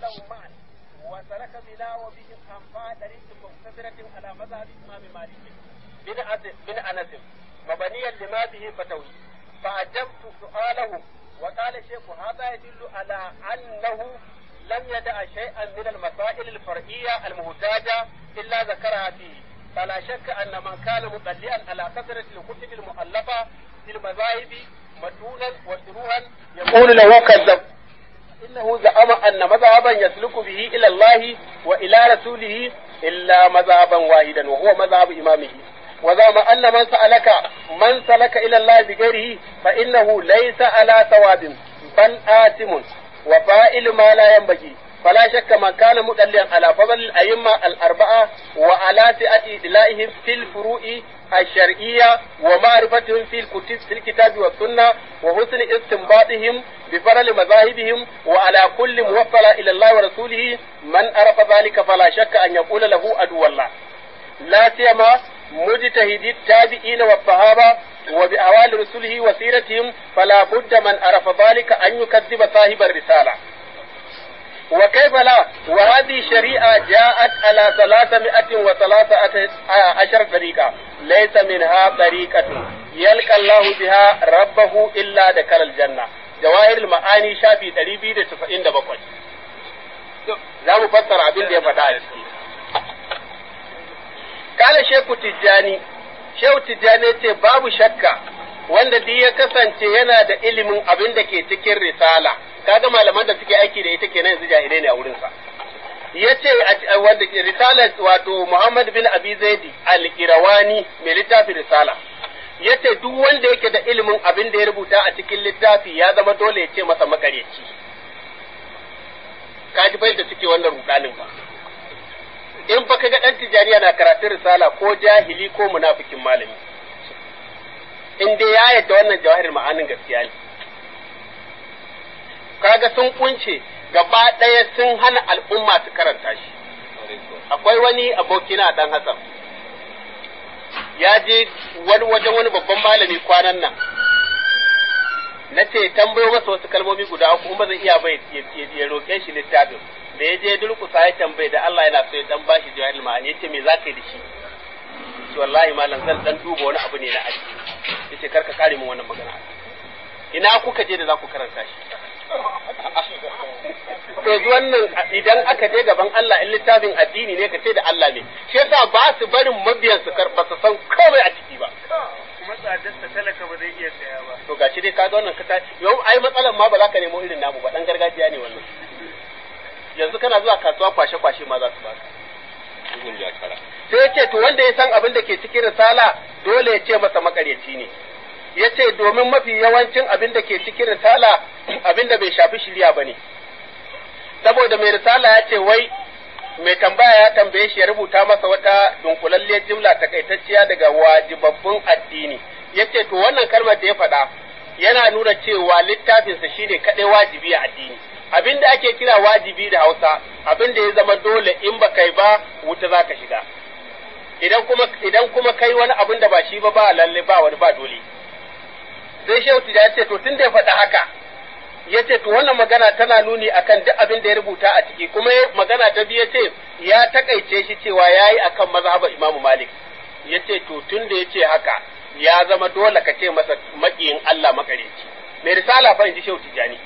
له معا وسلك بنا وبهم أنفاء طريق مقتصرة على مذهب الإمام مالك بن بن أنس مبنيا لما به فتوي فأجبت سؤاله وقال الشيخ هذا يدل على أنه لم يدع شيئا من المسائل الفرعية المحتاجة إلا ذكرها فيه فلا شك أن من كان مطلعا على كثرة الكتب المؤلفة في المذاهب متونا وشروها يقول له كذب إنه زعم أن مذهبا يسلك به إلى الله وإلى رسوله إلا مذهبا واحدا وهو مذهب إمامه وزعم أن من سألك من سلك إلى الله بغيره فإنه ليس على ثواب بل آثم وفائل ما لا ينبغي فلا شك من كان مدليا على فضل الأئمة الأربعة وعلى سعة إدلائهم في الفروع الشرعية ومعرفتهم في الكتب في الكتاب والسنة وحسن استنباطهم بفضل مذاهبهم وعلى كل موصل إلى الله ورسوله من عرف ذلك فلا شك أن يقول له عدو الله لا سيما مجتهدي التابعين والصحابة وبأحوال رسله وسيرتهم فلا بد من عرف ذلك أن يكذب صاحب الرسالة وكيف لا وهذه الشريعة جاءت على ثلاثمائة وثلاثة عشر طريقة ليس منها طريقة يلقى الله بها ربه إلا دخل الجنة جواهر المعاني شافي 297 za mu fassara abin da ya faɗa a ciki kala sheku tijjani shehu tijjani ce babu shakka wanda duk ya kasance yana da ilimin abin da ke cikin risala kaga malaman da suke aiki da ita kenan yanzu jahilai ne a wurinsa yace wanda risala wato Muhammad bin Abi Zaidi al-Qirawani mai littafin risala yace duk wanda yake da ilimin abin da ya rubuta a cikin littafi ya zama dole ya ce masa makareci kaji bai da suke wannan rudanin ba in fa kaga dan tijariya na karatun risala ko jahili ko munafikin malami in dai ya yadda wannan jawahir ma'anin gaskiya ne kaga sun kunce gaba ɗaya sun hana al'umma su karanta shi akwai wani abokina dan Hassan ya je wani wajen wani babban malami kwanan nan na ce tambayo masa wasu kalmomi guda uku ba zai iya bai ya roƙe shi littafin da ya je durƙusa ya tambaye da Allah yana so ya dan bashi jawahir ma'ani yace me zaka yi da shi ce wallahi malam zan dan duba wani abu ne na aji yace karka kare mu wannan magana ina kuka je da za ku karanta shi to wannan idan aka je gaban Allah in littafin addini ne ka ce da Allah ne shi yasa ba su barin mabiyan su ba su san komai a ciki ba kuma tsadarsa talaka ba zai iya saya ba to gashi dai kaga wannan kata yau ai matsalan ma ba za ka nemo irin namu ba dan gargajiya ne wannan yanzu kana zuwa kasuwa kwashe kwashe ma za su ba sai ya ce to wanda ya san abin da ke cikin risala dole ya ce masa makaryaci ne ya ce domin mafi yawancin abin da ke cikin risala abin da bai shafi shirya ba ne saboda mai risala ya ce wai mai tambaya ya tambaye shi ya rubuta masa wata dunkulalliyar jimla takaitacciya daga wajibabbun addini ya ce to wannan kalmar da ya faɗa yana nuna cewa littafinsa shine kaɗai wajibi a addini abin da ake kira wajibi da hausa abin da ya zama dole in ba kai ba wuta za ka shiga idan kuma idan kuma kai wani abin da ba shi ba ba lalle ba wani ba dole sai shehu ya ce to tun da ya faɗa haka ya ce to wannan magana tana nuni akan duk abin da ya rubuta a ciki kuma magana ta biyu ce ya takaice shi cewa ya yi akan mazhabar imamu malik ya ce to tun da ya ce haka ya zama dole ka ce masa maƙiyin Allah makareci mai risala fa in ji shehu tijani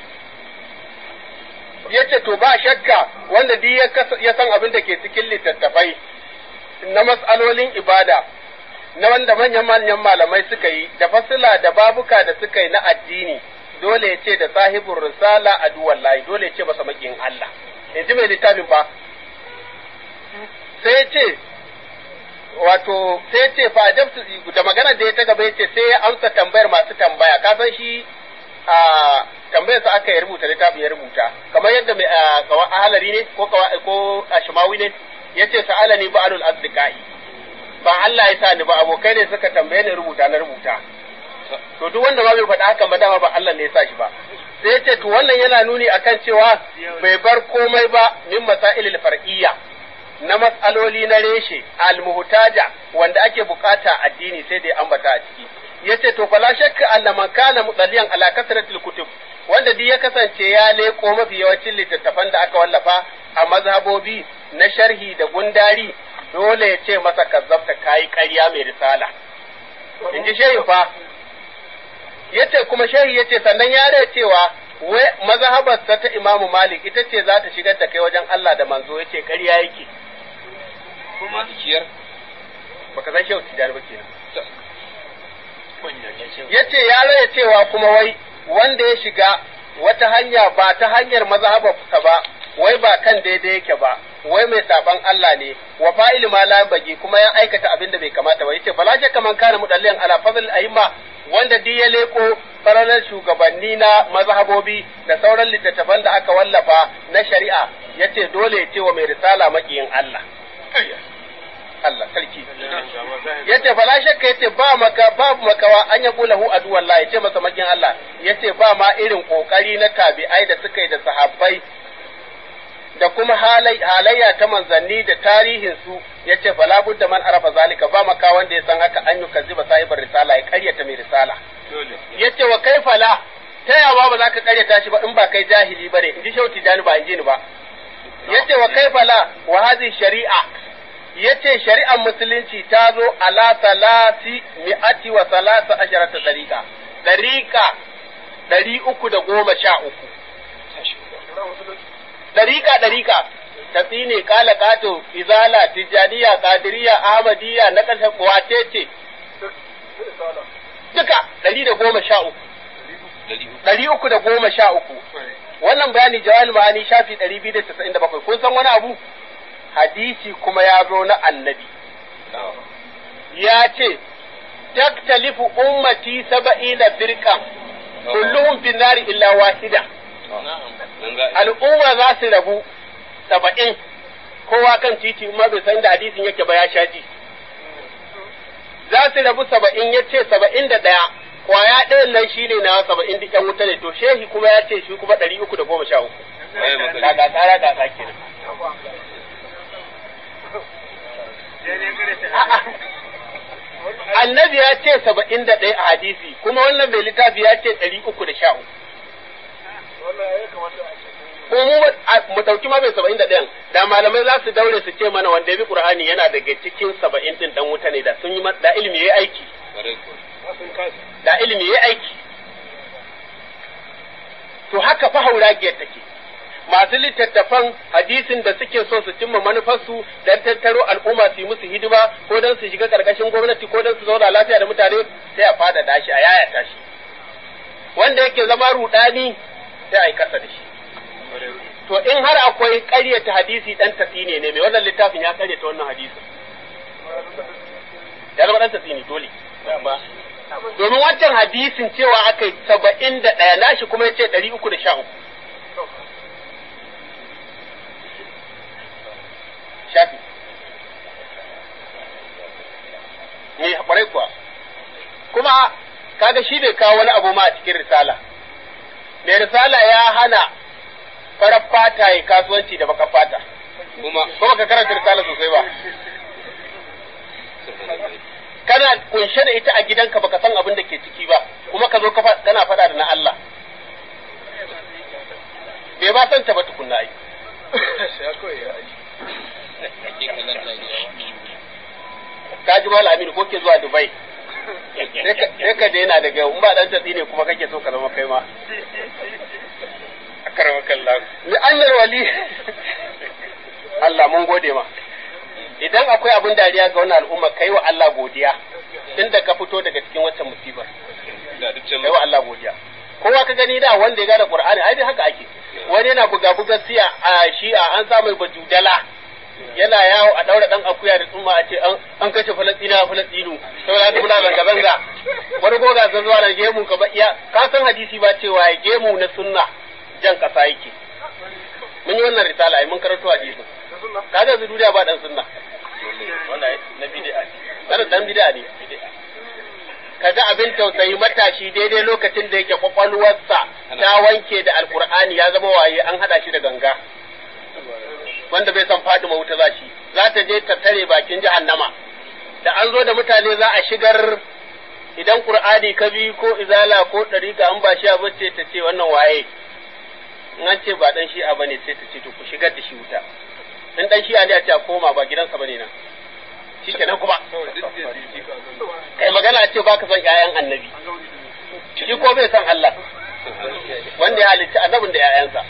ya ce to ba shakka wanda duk ya san abin da ke cikin littattafai na matsalolin ibada na wanda manyan manyan malamai suka yi da fasila da babuka da suka yi na addini dole ya ce da sahibin risala a duwallahi dole ya ce masa makin Allah in ji mai littafin ba sai ya ce wato sai ya ce fa ajabtu da magana da ya ta gaba ya ce sai ya amsa tambayar masu tambaya ka san shi a tambayarsa aka yi rubuta littafin ya rubuta kamar yadda mai ahalari ne ko ko ashmawi ne yace sa'alani ba'alul asdiqai ba Allah ya sa ni ba abokai ne suka tambaye ni rubuta na rubuta to duk wanda ba bai faɗa haka ba dama ba Allah ne ya sa shi ba sai yace to wannan yana nuni akan cewa bai bar komai ba min masailil far'iyya na matsaloli na reshe al-muhtaja wanda ake bukata addini sai dai ambata a ciki yace to fala shakka anna man kana mudalliyan ala kasratil kutub wanda duk ya kasance ya leko mafi yawancin littattafan da aka wallafa a mazhabobi na sharhi da gundari dole ya ce masa kazzabta kayi ƙarya mai risala in ji shehi fa yace kuma shehi yace sannan ya rai cewa wai mazhabarsa ta imamu malik ita ce za ta shigar da kai wajen Allah da manzo yace ƙarya yake kuma kiyar baka san shehu tijani ba kenan yace ya raya cewa kuma wai wanda ya shiga wata hanya ba ta hanyar mazhabarsa ba wai ba kan daidai yake ba wai mai saban Allah ne wa fa'il ma la bagi kuma ya aikata abin da bai kamata ba yace fala shakka man kana mudalliyan ala fadl a'imma wanda duk ya leko faranar shugabanni na mazhabobi da sauran littattafan da aka wallafa na shari'a yace dole ya ce wa mai risala makiyin Allah Allah sarki yace fala shakka yace ba maka babu makawa an ya kula hu adu wallahi yace masa makin Allah yace ba ma irin kokari na tabi'ai da suka yi da sahabbai da kuma halayya ta manzanni da tarihin su yace fala budda man arafa zalika ba maka wanda ya san haka an yi kaziba sahibar risala ya karyata mai risala yace wa kaifa la ta yawa ba za ka karyata shi ba in ba kai jahili bane in ji shauti dani ba in ji ni ba yace wa kaifa la wa hadhihi shari'a yace shari'ar musulunci ta zo ala salasi mi'ati wa salasa asharata dariqa dariqa ɗari uku da goma sha uku dariqa dariqa tafi ne kala kato izala tijaniya kadiriya ahmadiyya na ƙarshen wace ce duka ɗari da goma sha uku ɗari uku da goma sha uku wannan bayani jawal ma'ani shafi ɗari biyu da casa'in da bakwai kun san wani abu hadisi kuma ya zo na annabi ya ce taktalifu ummati saba'ina firqan kulluhum fi nari illa wahida al'umma za su rabu saba'in kowa kan titi ma bai san da hadisin yake ba ya sha ji za su rabu saba'in ya ce saba'in da ɗaya kwaya ɗayan nan shi ne na saba'in da ƴan wuta ne to shehi kuma ya ce shi kuma ɗari uku da goma sha uku ga tsara ga tsaki annabi ya ce saba'in da ɗaya a hadisi kuma wannan mai littafi ya ce ɗari uku da sha uku ko mu mu ɗauki ma bai saba'in da ɗayan da malamai za su daure su ce mana wanda ya bi qur'ani yana daga cikin saba'in ɗin ɗan wuta ne da sun yi da ilimi ya aiki da ilimi ya aiki to haka fa hauragiyar take masu littattafan hadisin da suke so su cimma manufarsu don tattaro al'umma su yi musu hidima ko don su shiga ƙarƙashin gwamnati ko don su zauna lafiya da mutane sai a fada dashi a yayata shi wanda yake zama rudani sai a yi kasa da shi to in har akwai ƙaryata hadisi ɗan tasine ne mai wannan littafin ya ƙaryata wannan hadisin ya zama ɗan tasini dole domin wancan hadisin cewa aka yi saba'in da ɗaya nashi kuma ya ce ɗari uku da sha uku shafi me kwarai kuwa kuma kaga shi bai kawo wani abu ma a cikin risala mai risala ya hana farar fata ya kasuwanci da baka fata kuma kuma ka karanta risala sosai ba kana kunshe da ita a gidanka baka san abin da ke ciki ba kuma ka zo kana faɗa da na Allah bai ba san ta ba tukunna ai ka ji mala aminu ko ke zuwa dubai sai ka daina daga in ba dan tatsi ne kuma kake so ka zama kai ma akarama kallahu li annal wali Allah mun gode ma idan akwai abin dariya ga wannan al'umma kai wa Allah godiya tunda ka fito daga cikin waccan musibar kai wa Allah godiya kowa ka gani da wanda ya gane Qur'ani ai dai haka ake wani yana buga buga siya a shi'a an samu bajudala yana yawo a daura dan akuya da tsumma a ce an kashe falastina falastinu saboda haka muna zanga zanga wani ko ga zuwa na gemu ka ba iya ka san hadisi ba cewa ya gemu na sunna jan kasa yake mun yi wannan risala ai mun karanto hadisin kaga su duniya ba dan sunna wannan na bid'a ne dan bid'a ne kaga abin tausayi matashi daidai lokacin da yake kwakwalwarsa ta wanke da alkur'ani ya zama waye an hada shi da ganga wanda bai san Fatima wuta za shi za ta je ta tare bakin jahannama da an zo da mutane za a shigar idan qur'ani ka bi ko izala ko dariqa an ba shi a bace ta ce wannan waye in an ce ba dan shi'a bane sai ta ce to ku shigar da shi wuta in dan shi'a ne a ce a koma ba gidansa bane nan shikenan kuma kai magana a ce baka son ƴaƴan annabi shi ko bai son Allah wanda ya halicci annabin da ƴaƴansa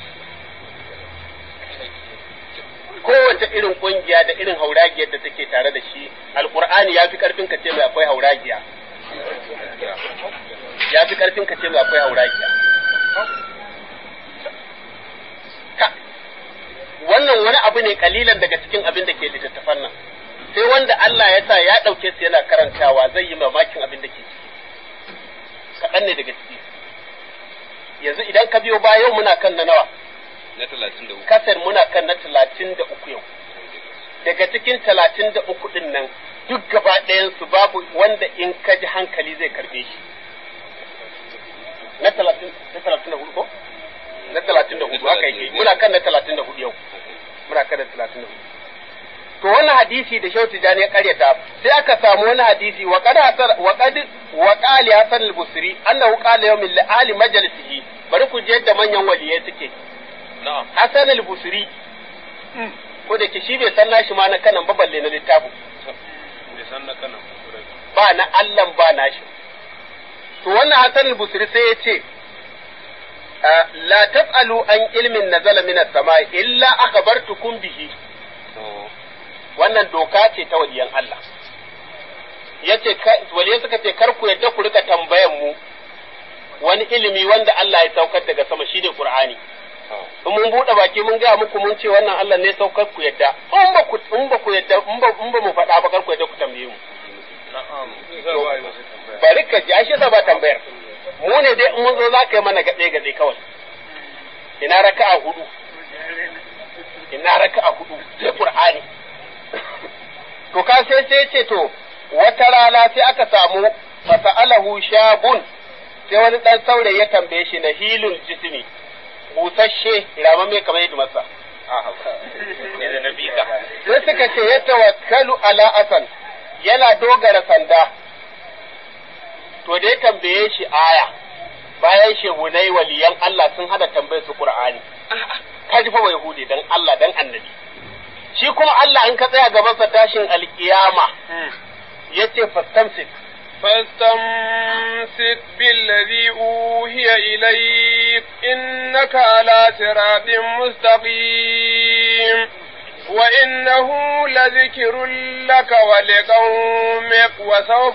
kowace irin kungiya da irin hauragiyar da take tare da shi alqur'ani ya fi karfin ka ce mai akwai hauragiya ya fi karfin ka ce mai akwai hauragiya Ka- wannan wani abu ne kalilan daga cikin abin da ke littattafan nan sai wanda Allah ya sa ya ɗauke su yana karantawa zai yi mamakin abin da ke ciki kaɗan ne daga ciki yanzu idan ka biyo ba yau muna kan na nawa na talatin da uku kasar muna kan na talatin da uku yau daga cikin talatin da uku ɗin nan duk gaba ɗayansu babu wanda in ka ji hankali zai karɓe shi na talatin na talatin da hudu ko na talatin da hudu haka yake muna kan na talatin da hudu yau muna kan na talatin da hudu to wannan hadisi da Shehu Tijani ya karyata sai aka samu wani hadisi wa qad hasar wa qad wa qali Hasan al-Busri annahu qala yawm li majlisihi bari ku je yadda manyan waliyai suke na'am Hasan al-Busri ko da ke shi bai san nashi ma na kanan ba balle na littafin bai san na kana ba na Allah ba nashi to wannan Hasan al-Busri sai ya ce ah, la tas'alu an ilmin nazala min as-sama'i illa akhbartukum bihi wannan doka ce ta waliyan Allah yace waliyai suka ce kar ku yadda ku rika tambayan mu wani ilimi wanda Allah ya saukar daga sama shine Qur'ani in mun buɗe baki mun gaya muku mun ce wannan Allah ne saukar ku yadda in ba ku in ba ku yadda in ba in ba mu faɗa ba kar ku yadda ku tambaye mu bari ka ji ashe ba tambayar mu ne dai in mun zo za ka yi mana gaɗe gaɗe kawai ina raka'a hudu ina raka'a hudu sai Qur'ani to ka sai sai ce to wata rana sai aka samu fasa'alahu shabun sai wani dan saurayi ya tambaye shi na hilul jismi busasshe ramamme kamar yadda masa ne da na bika sai suka ce ya tawakkalu ala asan yana dogara sanda to da ya tambaye shi aya bayan shehunai waliyan Allah sun hada tambayar su Qur'ani ka ji fa wa Yahudi dan Allah dan annabi shi kuma Allah in ka tsaya gaban sa tashin alkiyama yace fastamsik فاستمسك بالذي أوهي إليك إنك على صراط مستقيم وإنه لذكر لك ولقومك وسوف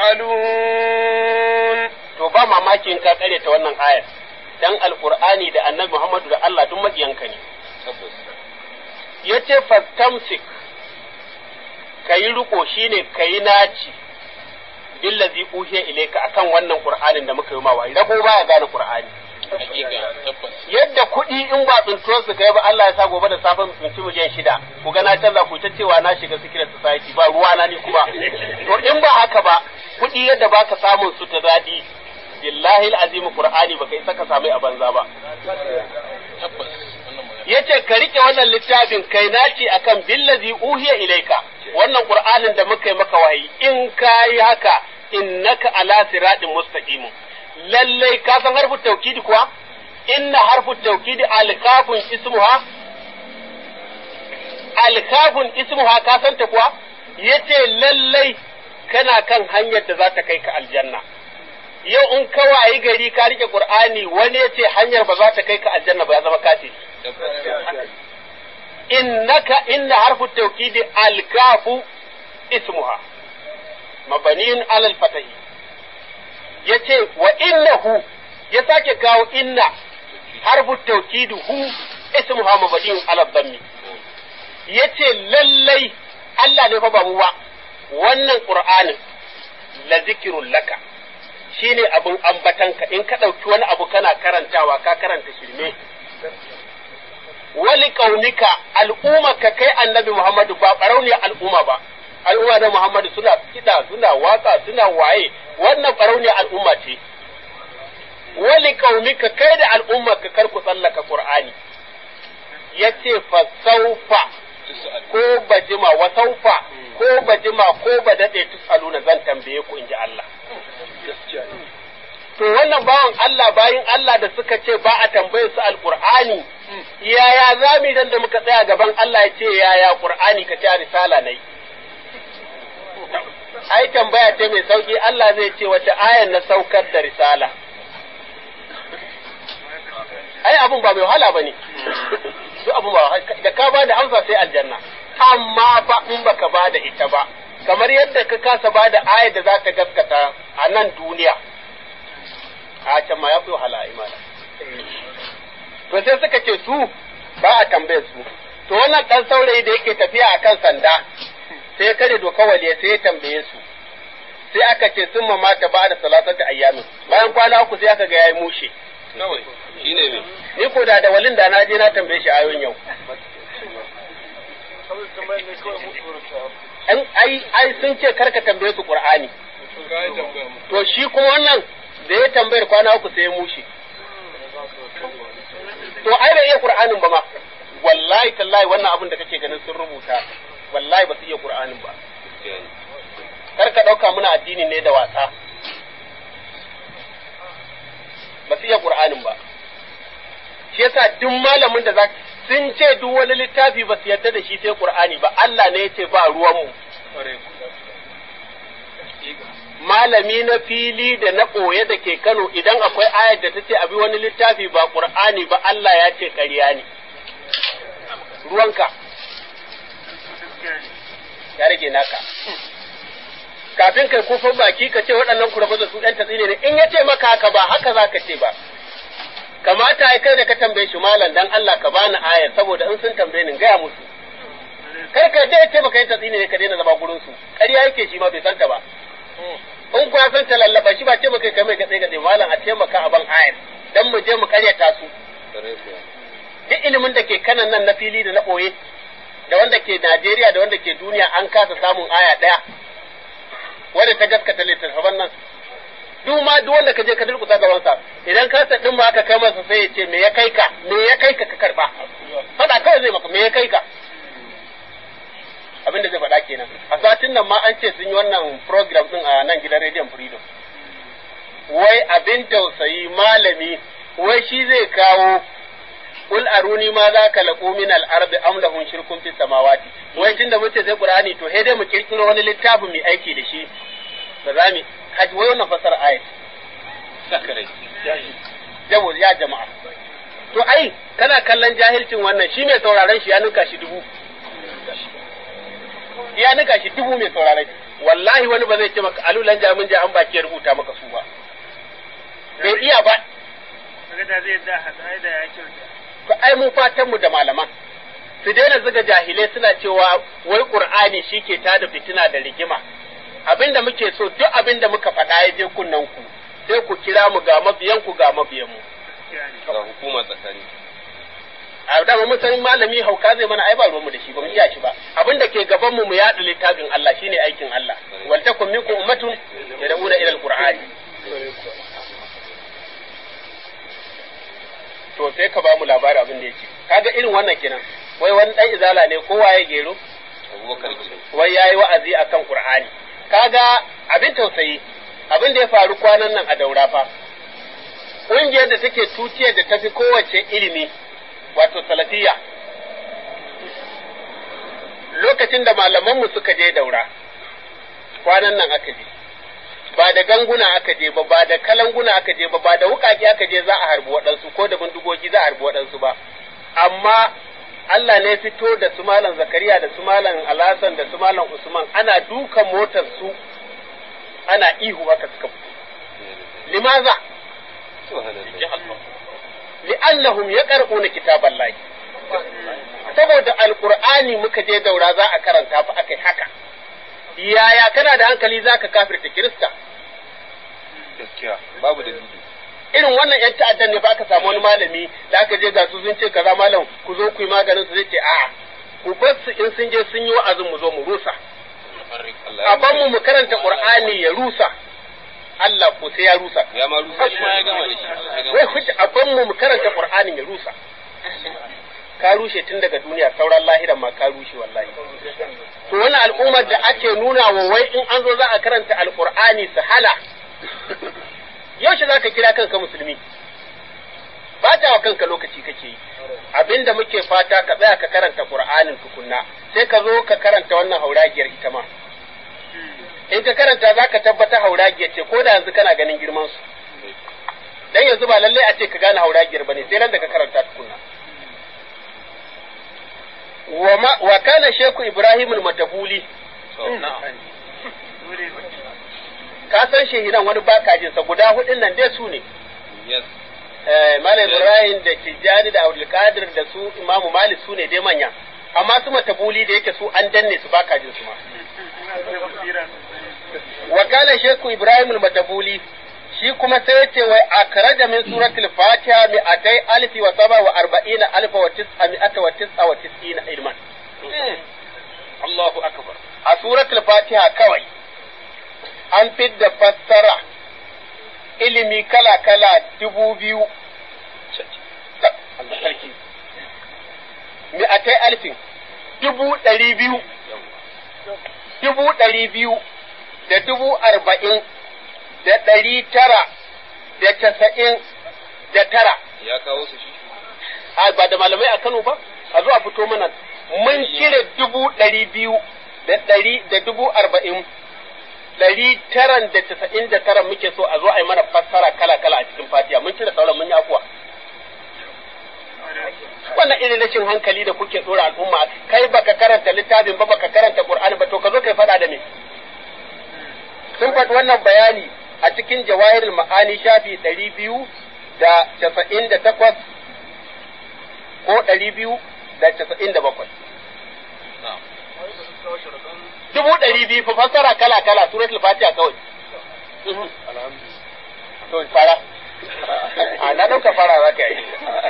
تسألون to ba mamaki in ka kare ta wannan ayar dan alqur'ani da annabi Muhammadu da Allah duk makiyanka ne tabbas yace fastamsik kayi riko shine kayi naci billazi uhiya ilayka akan wannan qur'anin da muka yi ma wahayi rago baya gane qur'ani hakika tabbas yadda kuɗi in ba tsintuwar su kai ba Allah ya sa gobe da safe tsinci miliyan shida ku ga na canza ku ta cewa na shiga secret society ba ruwa na ni kuma to in ba haka ba kuɗi yadda ba ka samun su ta daɗi billahi azim qur'ani baka isa ka samu a banza ba tabbas wannan magana yace ka rike wannan littafin kai naci akan billazi uhiya ilaika wannan qur'anin da muka yi maka wahayi in kai haka innaka ala siratin mustaqim lallai ka san harfu tawkidi kuwa inna harfu tawkidi alkafun ismuha alkafun ismuha ka san ta kuwa yace lallai kana kan hanyar da za ta kai ka aljanna yau in ka wayi gari ka rike qur'ani wani yace hanyar ba za ta kai ka aljanna ba ya zama kafiri tabbas innaka inna harfu tawkidi alkafu ismuha mabaniyin alal fatahi yace wa innahu ya sake kawo inna harfu tawkidi hu ismuha mabaniyin alal dhammi yace lallai Allah ne fa ba mu ba wannan qur'anin la zikrun laka shine abun ambatanka in ka ɗauki wani abu kana karantawa ka karanta shirme wali kaunika al'umma ka kai annabi Muhammadu ba barauniyar al'umma ba al'umma da Muhammadu suna kiɗa suna waka suna waye wannan barauniyar al'umma ce wali kaunika kai da al'umma ka kar ku tsallaka Qur'ani yace fa saufa ko bajima wa saufa ko bajima ko ba dade tusaluna zan tambaye ku inji Allah to wannan bawan Allah bayin Allah da suka ce ba a tambayar su alqur'ani yaya za mu idan da muka tsaya gaban Allah ya ce yaya qur'ani ka ce risala nayi ai tambaya ce mai sauki Allah zai ce wace ayan na saukar da risala ai abun ba mai wahala bane duk abun ba da ka ba da amsa sai aljanna amma ba in baka ba da ita ba kamar yadda ka kasa ba da ayar da zaka gaskata a nan duniya a can ma ya fi wahala imana to sai suka ce su ba a tambayar su to wannan dan saurayi da yake tafiya akan sanda sai kare doka waliya sai ya tambaye su sai aka ce sun mamata ba da salatata ayyamin bayan kwana uku sai aka ga yayi mushe Kawai, shi ne me? ni ko da da walin da na je na tambaye shi ayon yau an ai ai sun ce karka tambaye su qur'ani to shi kuma wannan da ya tambayar kwana uku sai ya mushe to ai bai iya qur'anin ba ma wallahi tallahi wannan abin da kake ganin sun rubuta wallahi ba su iya qur'anin ba kar ka dauka muna addini ne da wasa ba su iya qur'anin ba shi yasa duk malamin da za sun ce duk wani littafi ba su yarda da shi sai qur'ani ba Allah ne ya ce ba ruwanmu malami na fili da na ɓoye da ke Kano idan akwai ayar da ta ce abi wani littafi ba qur'ani ba Allah ya ce ƙarya ne ruwanka ya rage naka kafin kai kofar baki ka ce waɗannan ku rabu da su ɗan tatsine ne in ya ce maka haka ba haka za ka ce ba kamata ya kai da ka tambaye shi malam dan Allah ka bani ayar saboda in sun tambaye ni gaya musu kar ka dai ce maka yin tatsine ne ka daina zama gurin su ƙarya yake shi ma bai santa ba in kuwa san ta lallaba shi ba ce maka kai mai gatsi gatsi malam a taimaka a ban ayar dan mu je mu karyata su duk ilimin da ke kanan nan na fili da na ɓoye da wanda ke Najeriya da wanda ke duniya an kasa samun aya ɗaya wanda ta gaskata littattafan nan duk ma duk wanda ka je ka durkusa gaban sa idan ka din ma aka kai masa sai ya ce me ya kai ka me ya kai ka ka karba fada kawai zai maka me ya kai ka abin da zai faɗa kenan a satin nan ma an ce sun yi wannan program din a nan gidan Radio Freedom wai abin tausayi malami wai shi zai kawo Kul aruni ma za ka laƙo min al'arbi am lahum shirkun fi samawati wai tunda muke sai Qur'ani to sai dai mu kirkiro wani littafi mai aiki da shi ba za mu haji wai wannan fasar ayat Sakarai. jabo ya jama'a to ai kana kallon jahilcin wannan shi mai sauraron shi ya nuka shi dubu ya nuka shi dubu mai sauraron shi wallahi wani ba zai ce maka alulan jamin ja an baki ya rubuta maka su ba bai iya ba Kaga da zai da hada da ya kyauta. to ai mu fatan mu da malaman su daina zuga jahilai suna cewa wai qur'ani shike tada fitina da rigima abinda muke so duk abinda muka faɗa ya je kunnan ku sai ku kira mu ga mabiyan ku ga mabiyan mu Ga hukuma tsakani. a da mun san malami hauka zai mana ai ba ruwan mu da shi ba mu iya shi ba abinda ke gaban mu mu yaɗa littafin Allah shine aikin Allah wal takum minkum ummatun yad'una ila al-qur'ani to sai ka ba mu labari abin da yake kaga irin wannan kenan wai wani dan izala ne kowa ya gero Abubakar ke. wai yayi wa'azi akan Qur'ani kaga abin tausayi abin da ya faru kwanan nan a daura fa ƙungiyar da take tuciyar da tafi kowace ilimi wato salafiyya lokacin da malamanmu suka je daura kwanan nan aka je ba da ganguna aka je ba ba da kalanguna aka je ba ba da wukaki aka je za a harbi waɗansu ko da bindigogi za a harbi waɗansu ba amma Allah ne fito da su malam Zakariya da su malam Alhassan da su malam Usman ana dukan motar su ana ihu haka suka fito limaza li'annahum yaqra'una kitaballahi saboda alqur'ani muka je daura za a karanta fa akai haka yaya kana da hankali zaka kafirta kirista Gaskiya. Babu dalili. irin wannan yan ta'addan ne ba ka samu wani malami da aka je ga su sun ce kaza malam ku zo ku yi maganin su zai ce a'a ku bar su in sun je sun yi wa'azin mu zo mu rusa a ban mu mu karanta qur'ani ya rusa Allah ko sai ya rusa Ya ma rusa shi ma ya gama da shi. Ya gama wai da shi. hujja a ban mu mu karanta qur'ani ya rusa ka rushe tun daga duniya sauran lahiran ma ka rushe wallahi to wannan al'ummar da ake nuna wa wai in an zo za a karanta alqur'ani su hala yaushe za ka kira kanka musulmi ba ta wa kanka lokaci kake yi abinda muke fata ka tsaya ka karanta qur'anin tukunna sai ka zo ka karanta wannan hauragiyar ita ma in ka karanta za ka tabbata hauragiyar ce ko da yanzu kana ganin girman su dan yanzu ba lallai a ce ka gane hauragiyar bane sai ran da ka karanta tukunna wa ma wa kana sheku ibrahim al-matabuli ka san shehinan wani baka jin sa guda hudun nan dai su ne yes eh malam ibrahim da tijjani da abdul qadir da su imamu malik su ne dai manya amma su matabuli da yake su an danne su baka jin su ma wa kana sheku ibrahim al-matabuli shi kuma sai yace wai akraja min suratul fatiha mi atai alfi wa saba wa arba'ina alfa wa tis'a mi'ata wa tis'a wa tis'ina ilman Allahu akbar a suratul fatiha kawai an fidda fassara ilimi kala kala dubu biyu Allah sarki mi atai alfin dubu ɗari biyu dubu ɗari biyu da dubu arba'in da ɗari tara da casa'in da tara. ya kawo su shi A ba da malamai a Kano ba, a zo a fito mana. Mun cire dubu ɗari biyu da ɗari da dubu arba'in, ɗari taran da casa'in da tara muke so a zo a yi mana fassara kala-kala a cikin fatiya. Mun cire sauran mun yi afuwa. Wannan irin rashin hankali da kuke ɗora al'umma, kai baka karanta littafin ba baka karanta Qur'ani ba to ka zo kai faɗa da me? Sun faɗi wannan bayani a cikin jawahirul ma'ani shafi ɗari biyu da casa'in da takwas ko ɗari biyu da casa'in da bakwai. Dubu ɗari biyu fa fassara kala kala suratul fatiha kawai. To fara. A na ɗauka fara za ka yi.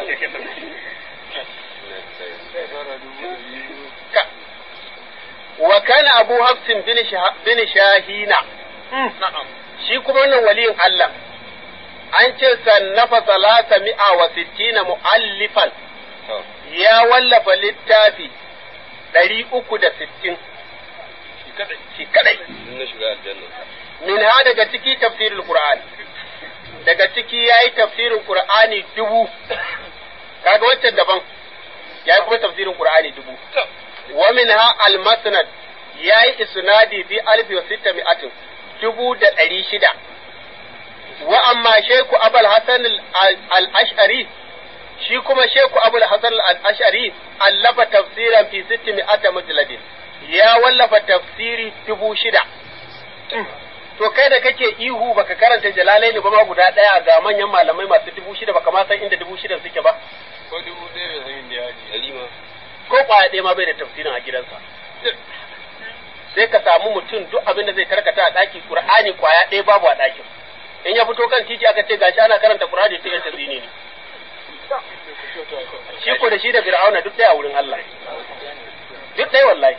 Ka. Wa kana Abu Hafsin bin Shah- bin Shahina. Na'am. shi kuma wannan waliyin Allah an ce sannafa salasa mi'a wa sittina mu'allifan to ya wallafa littafi ɗari uku da sittin shi kadai in na shiga aljanna min ha daga ciki tafsirul qur'ani daga ciki yayi tafsirin qur'ani dubu kaga wancan daban yayi kuma tafsirin qur'ani dubu wa min ha al masnad yayi isnadi fi alfi wa sitta mi'atin dubu da ɗari shida wa amma sheku abul hasan al-ash'ari shi kuma sheku abul hasan al-ash'ari allafa tafsiran fi sitti mi'ata mujladin ya wallafa tafsiri dubu shida to kai da kake ihu baka karanta jalalaini ba ma guda ɗaya ga manyan malamai masu dubu shida baka ma san inda dubu shida suke ba ko dubu ɗaya bai san inda ya je. halima ko kwaya ɗaya ma bai da tafsirin a gidansa sai ka samu mutum duk abin da zai karkata a ɗaki qur'ani kwaya ɗaya babu a ɗakin in ya fito kan titi aka ce gashi ana karanta qur'ani sai ya tsini ne shi ko da shi da fir'auna duk ɗaya a wurin Allah duk ɗaya wallahi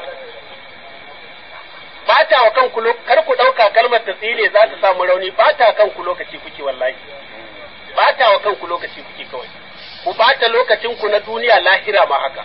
bata wa kanku lo- kar ku ɗauka kalmar ta tsile za ta samu rauni bata wa kanku lokaci kuke wallahi bata wa kanku lokaci kuke kawai ku bata lokacin ku na duniya lahira ma haka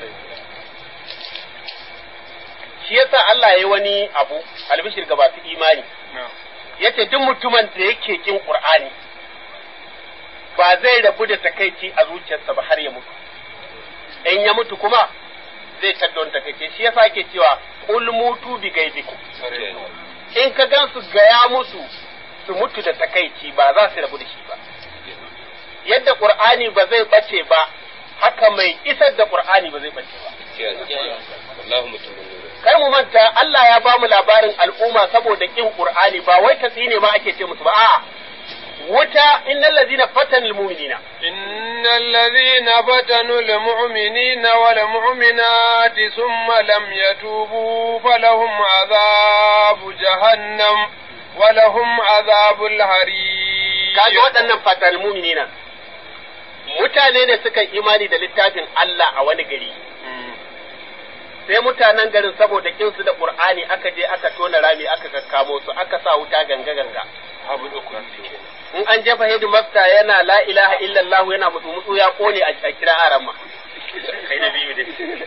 shi yasa Allah ya yi wani abu albishir ga masu imani Na. yace duk mutumin da yake kin Qur'ani ba zai rabu da takaici a zuciyarsa ba har ya mutu in ya mutu kuma zai taddon takaici shi yasa ake cewa qul mutu bi gaibikum in ka gansu gaya musu su mutu da takaici ba za su rabu da shi ba yadda Qur'ani ba zai bace ba haka mai isar da Qur'ani ba zai bace ba wallahu mutumin nuru kar mu manta Allah ya ba mu labarin al'umma saboda kin Qur'ani ba wai ta tsine ma ake ce musu ba a'a wuta innal ladzina fatanul mu'minina إن الذين فتنوا المؤمنين والمؤمنات ثم لم يتوبوا فلهم عذاب جهنم ولهم عذاب الحريق kaga waɗannan fatanul mu'minina mutane ne suka yi imani da littafin Allah a wani gari sai mutanen garin saboda kin su da Qur'ani aka je aka tona rami aka kakkamo su aka sa wuta ganga ganga abu da kuma in an jefa headmaster yana la ilaha illallah yana mutu mutu ya kone a a kira aran ma kai na biyu dai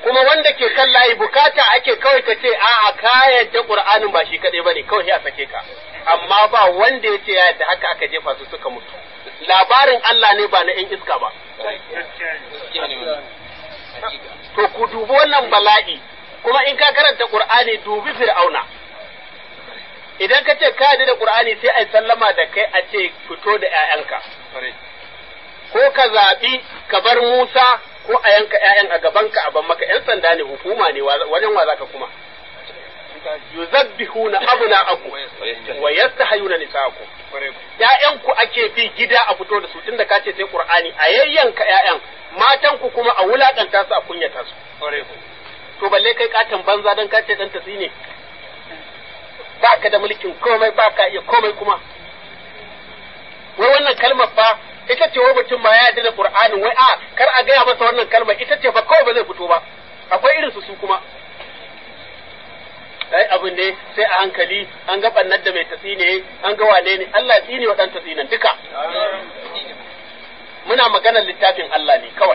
kuma wanda ke kan layi bukata ake kawai ka ce a'a ka yadda qur'anin ba shi kadai bane kawai sai a sake ka amma ba wanda ya ce ya yadda haka aka jefa su suka mutu labarin Allah ne ba na ‘yan iska ba. gaskiya ne To ku dubi wannan bala'i, kuma in ka karanta Ƙur'ani dubi Fir'auna. Idan ka ce ka yarda da Ƙur'ani sai a yi sallama da kai a ce fito da ‘ya'yanka. Ko ka zaɓi ka bar Musa ko a yanka ‘ya'yan a gabanka a ban maka ‘yan sanda ne hukuma ne wajen wa zaka kuma. Yuzabbihuna abna'akum wa yastahayuna nisa'akum. ‘ya'yanku ake bi gida a fito da su tunda ka ce sai Qur'ani a yayyanka ‘ya'yan matanku kuma a wulakanta su a kunyata su. To balle kai katon banza don ka ce ɗan tasi ne. Ba ka da mulkin komai ba ka iya komai kuma. Wai wannan kalmar fa ita ce wa mutum ma ya yarda da Qur'ani wai a kar a gaya masa wannan kalmar ita ce fa kawai ba zai fito ba. Akwai irin su su kuma. ai abin ne sai a hankali an ga bannar da mai tatsi ne an ga wane ne Allah tsine wa dan tatsinan duka muna maganar littafin Allah ne kawai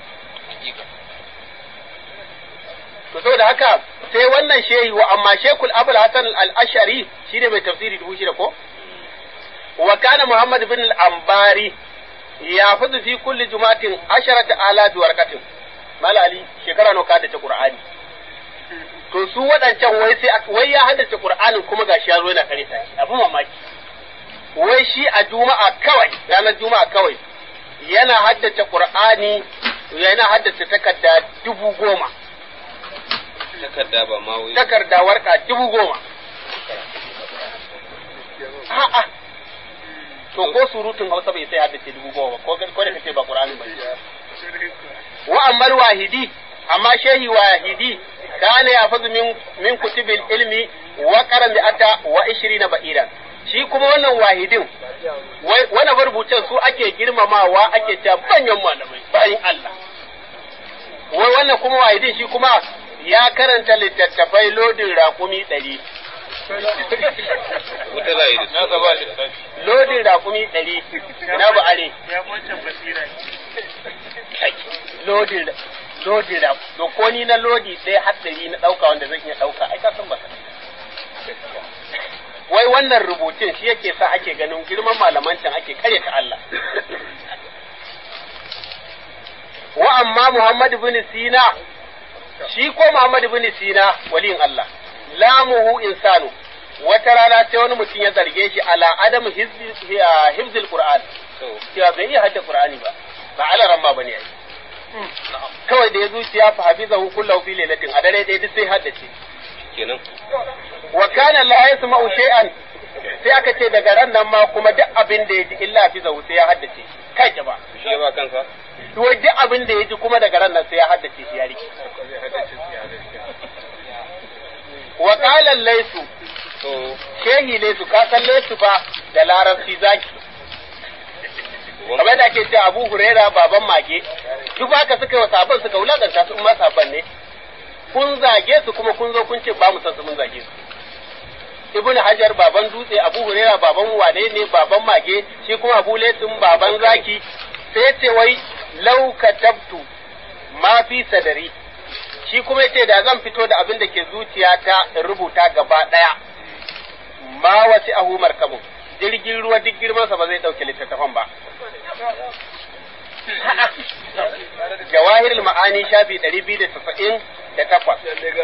to saboda haka sai wannan shehi wa amma shekul abul hasan al-ashari shine mai tafsiri dubu shida ko wa kana muhammad bin al-ambari ya fuzu fi kulli jumatin asharata ala warqatin malali shekara nawa ka da ta qur'ani to su waɗancan wai sai wai ya haddace Qur'anin kuma gashi ya zo yana karanta shi abin mamaki wai shi a juma'a kawai ranar juma'a kawai yana haddace Qur'ani yana haddace takarda dubu goma takarda ba ma wai takarda warka dubu goma a'a to ko surutun Hausa bai sai haddace dubu goma ko ko da kace ba Qur'ani ba wa ammal wahidi amma shehi wahidi kana ya fazu min min kutubil ilmi wa qaran ata wa 20 ba'iran shi kuma wannan wahidin wai wannan rubucin su ake girmamawa ake cewa manyan malamai bayin Allah wai wannan kuma wahidin shi kuma ya karanta littattafai lodin raƙumi ɗari wata za a yi da su lodin raƙumi ɗari na ba'are ya wancan basira lodin lodi da to ko ni na lodi ɗaya hatsari na ɗauka wanda zan iya ɗauka ai ka san ba wai wannan rubutun shi yake sa ake ganin girman malaman can ake kare ta Allah wa amma Muhammad bin Sina shi ko Muhammad bin Sina waliyin Allah lamuhu insanu wata rana sai wani mutum ya zarge shi ala adam hizbil qur'an cewa bai iya hadda qur'ani ba ba alaran ma bane ai kawai da ya zuciya fa hafizahu kullahu fi lailatin a dare ɗaya duk sai haddace kenan wa kana la yasma'u shay'an sai aka ce daga ran nan ma kuma duk abin da ya ji illa hafizahu sai ya haddace kai ba shi ya ba kansa to duk abin da ya ji kuma daga ran nan sai ya haddace shi ya rike wa qala laysu to shehi laysu ka san laysu ba da larabci zaki kamar da ake ce Abu Huraira baban mage duk haka suka yi wa sabon suka wulakanta su ma sabon ne kun zage su kuma kun zo kun ce ba mu san su mun zage su Ibn Hajar baban dutse Abu Huraira baban wane ne baban mage shi kuma Abu Laysin baban zaki sai ce wai lau katabtu ma fi sadari shi kuma yace da zan fito da abin da ke zuciyata in rubuta gaba daya ma wasi ahu markabu jirgin ruwa duk girmansa ba zai dauke littattafan ba jawahirul ma'ani shafi ɗari biyu da tasa'in da takwas.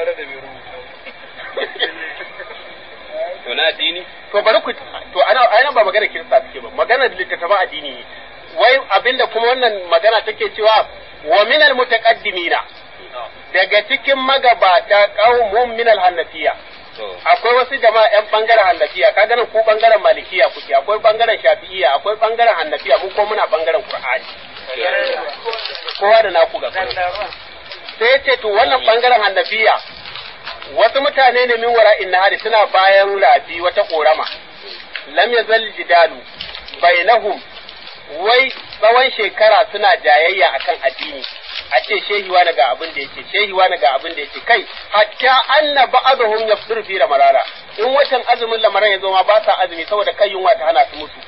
to na addini To bari ku to ana ana ba magana kirista take ba magana littattafan addini ne. Wai abinda kuma wannan magana take cewa wa minal mutaqaddimina daga cikin magabata qaumun minal hanafiya to akwai wasu jama'a yan bangaren hannafiya ka ganin ku bangaren malikiya kuke akwai bangaren shafi'iya akwai bangaren hannafiya mu ko muna bangaren qur'ani kowa da naku ga sai ya ce to wannan bangaren hannafiya wasu mutane ne min wara nahari suna bayan rafi wata korama lam yazal jidalu bainahum wai tsawon shekara suna jayayya akan addini a ce shehi wani ga abin da yake shehi wani ga abin da yake kai hatta anna ba'dhum yafdur fi ramarara in watan azumin lamaran ya zo ma ba sa azumi saboda kai yunwa ta hana su musu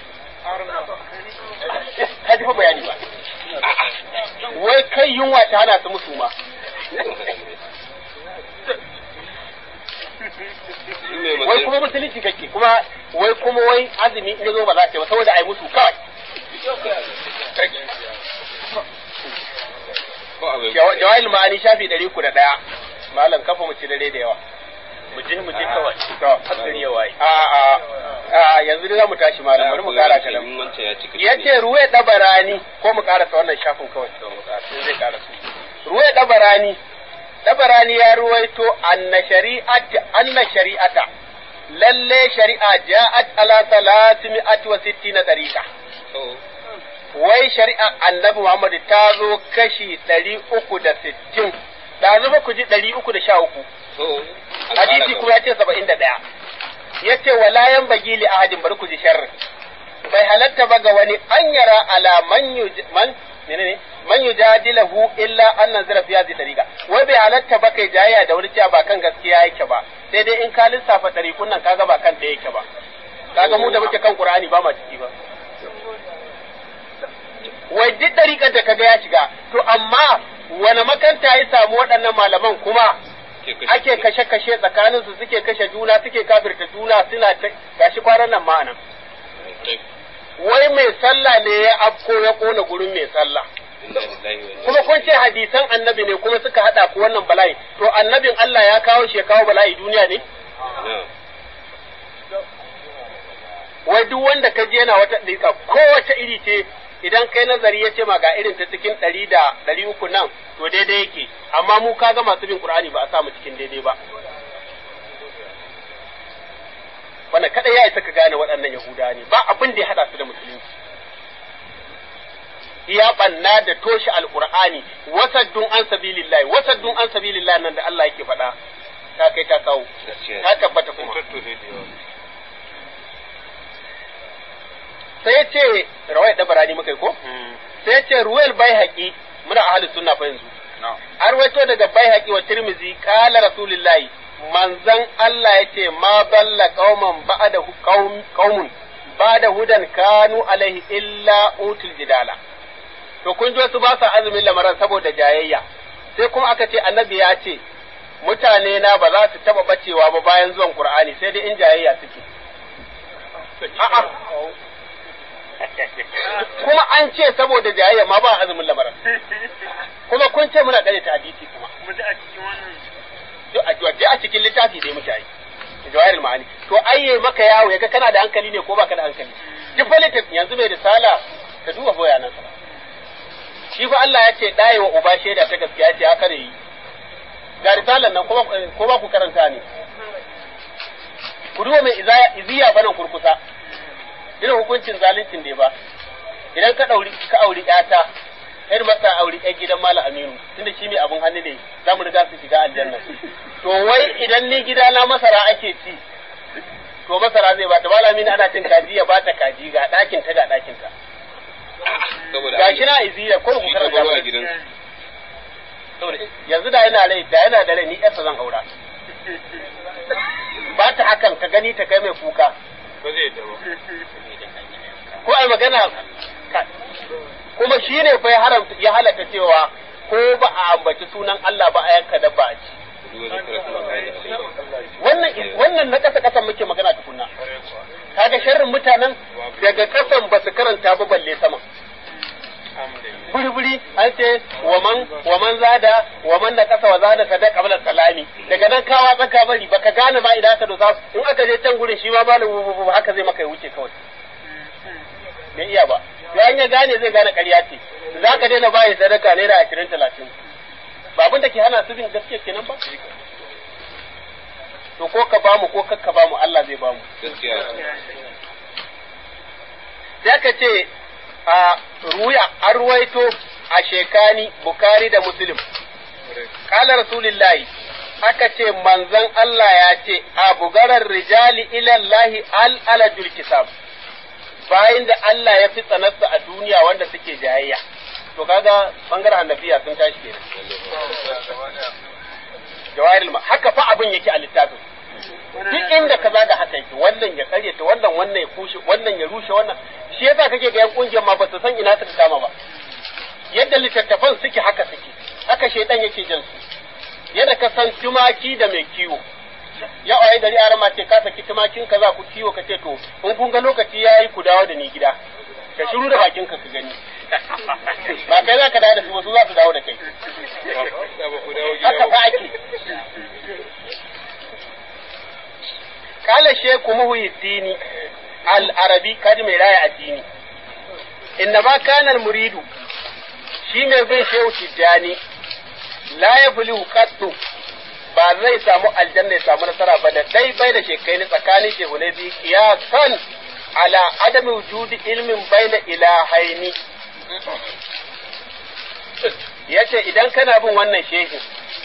ka ji fa bayani ba wai kai yunwa ta hana su musu ma Shi mai wai matsayin- kuma musulunci kake kuma wai kuma wai azumi in ya zo ba za ka yi ba saboda ai musu kawai Ko abin- jawahil ma'ani shafi ɗari uku da ɗaya malam kafa mu ci dare da yawa mu je mu je kawai to hasari ya waye a a a yanzu dai za mu tashi malam bari mu kara kalam In wancan ya cika yace ruwe dabarani ko mu karasa wannan shafin kawai to mu karasa in zai karasa ruwe dabarani dabarani ya ruwaito anna shari'at anna shari'ata lalle shari'a ja'at ala salasimi'ati wa sittina tariqa To, wai shari'a annabi Muhammad ta zo kashi ɗari uku da sittin da zuba ku ji ɗari uku da sha uku to, an hadisi ƙara kuma ya ce saba'in da ɗaya ya ce wala yan bagi li ahadin bari ku ji sharri bai halatta ba ga wani an yara ala man yuj man menene man yujadilahu illa an nazira fi hadhihi tariqa wai bai halatta ba kai jayya da wani cewa ba kan gaskiya yake ba sai dai in ka lissafa tariqun nan kaga ba kan da yake ba kaga mu da muke kan qur'ani ba ma ciki ba wai duk dariƙar da kaga ya shiga to amma wani makanta ya samu waɗannan malaman kuma ke kashe- ake kashe-kashe tsakanin su suke kashe juna suke kafirta juna suna ta gashi kwanan nan ma'anan wai mai sallah ne ya afko ya kona gurin mai sallah Inna lillahi wa inna kuma kun ce hadisan annabi ne kuma suka hada ku wannan bala'i to annabin Allah ya kawo shi ya kawo bala'i duniya ne ilaihi- wai duk wanda ka je yana wata ɗika kowace iri ce idan kai nazari ya ce ma ga irin ta cikin ɗari da ɗari uku nan to daidai yake amma mu kaga masu bin Qur'ani ba a samu cikin daidai ba wanda kada ya isa ka gane waɗannan Yahuda ne ba abin da ya haɗa su da musulunci ya banna da toshe alqur'ani wasaddun an sabilillahi wasaddun an sabilillahi nan da Allah yake faɗa ta kai ta kawo Gaskiya. ta tabbata kuma Tattofe da yawa. sai ya ce rawai dabarani muka yi ko sai ya ce ruwayar bai haƙi muna ahli sunna fa yanzu an rawaito daga bai haƙi wa tirmizi kala rasulullahi manzan Allah ya ce ma balla qauman ba'da qaum qaumun ba'da hudan kanu alaihi illa utul jidala to kun ji wasu ba sa azumin lamaran saboda jayayya sai kuma aka ce annabi ya ce mutane na ba za su taba bacewa ba bayan zuwan qur'ani sai dai in jayayya suke a'a kuma an ce saboda jayayya ma ba azumin lamarin kuma kun ce muna gane ta hadisi kuma Kuma duk a cikin wannan duk a duk a cikin littafi dai muke yi jawahirul ma'ani to ayye maka yawo yaga kana da hankali ne ko baka da hankali duk fa littafi yanzu mai risala ka duba bayanan sa shi fa Allah ya ce dai wa uba shaida ta gaskiya ce haka ne yi ga risalan nan kuma ko ba ku karanta ne ku duba mai izaya iziya banan kurkusa irin hukuncin zaluncin da ba idan ka ɗauri ka auri ƴata yar masa auri ƴan gidan Malam Aminu tunda shi mai abun hannu ne za mu riga su shiga aljanna to wai idan ni gida na masara ake ci to masara zai bata Malam Aminu ana cin kaji ya bata kaji ga ɗakin ta ga ɗakin ta Saboda ga shi na iziya ko ku shi ta karanta baro a ba gidansu. saboda yanzu da yana rai da yana da rai ni ƴarsa zan aura ba ta hakan ka gani ta kai mai kuka ba zai yadda ba. ko ai magana ka- kuma shi ne fa ya haramta ya halatta cewa ko ba a ambaci sunan Allah ba a yanka dabba a ci Duk wani karatun da kayan da sai. wannan wannan na kasa kasan muke magana tukunna kaga sharrin mutanen daga kasan ba su karanta ba balle sama buri-buri an ce waman waman zada waman na kasa wa zada sada qabla salami daga nan kawa tsaka bari baka gane ba idan aka dosa in aka je can gurin shi ma malu haka zai maka ya wuce kawai bai iya ba to an ya gane zai gane ƙarya ce za ka daina bayi sadaka naira ashirin talatin ba abin da ke hana su bin gaskiya kenan ba to ko ka bamu ko kakka bamu Allah zai bamu Gaskiya. sai aka ce a ruya an ruwaito a shekani bukari da muslim kala rasulillahi aka ce manzon Allah ya ce a bugarar rijali ilallahi al alajul kisab bayan da Allah ya fi tsanarsa a duniya wanda suke jayayya to kaga bangaren hannafiya sun tashi kenan jawahirul ma haka fa abin yake a littafin duk inda ka zaga haka yake wannan ya karyata wannan wannan ya kushe wannan ya rushe wannan shi yasa kake ga yan kungiyar ma ba su san ina suka kama ba yadda littattafan suke haka suke haka shaidan yake jan su yadda ka san tumaki da mai kiwo ya waye gari a rama ce ka saki tumakin ka za ku kiwo ka ce to in kun ga lokaci ya yi ku dawo da ni gida ka shiru da bakin ka ka gani ba kai za ka dawo da su ba su za su dawo da kai Da ba ku dawo gida haka ba. fa ake kala sheku muhyiddini al-arabi kaji mai raya addini inna ma kana muridu shi mai bin shehu tijjani la ya buli qattu ba zai samu aljanna ya samu nasara ba da dai bai da shekai ne tsakanin shehu ne bi qiyasan ala adami wujudi ilmin baina ilahaini yace idan kana bin wannan shehin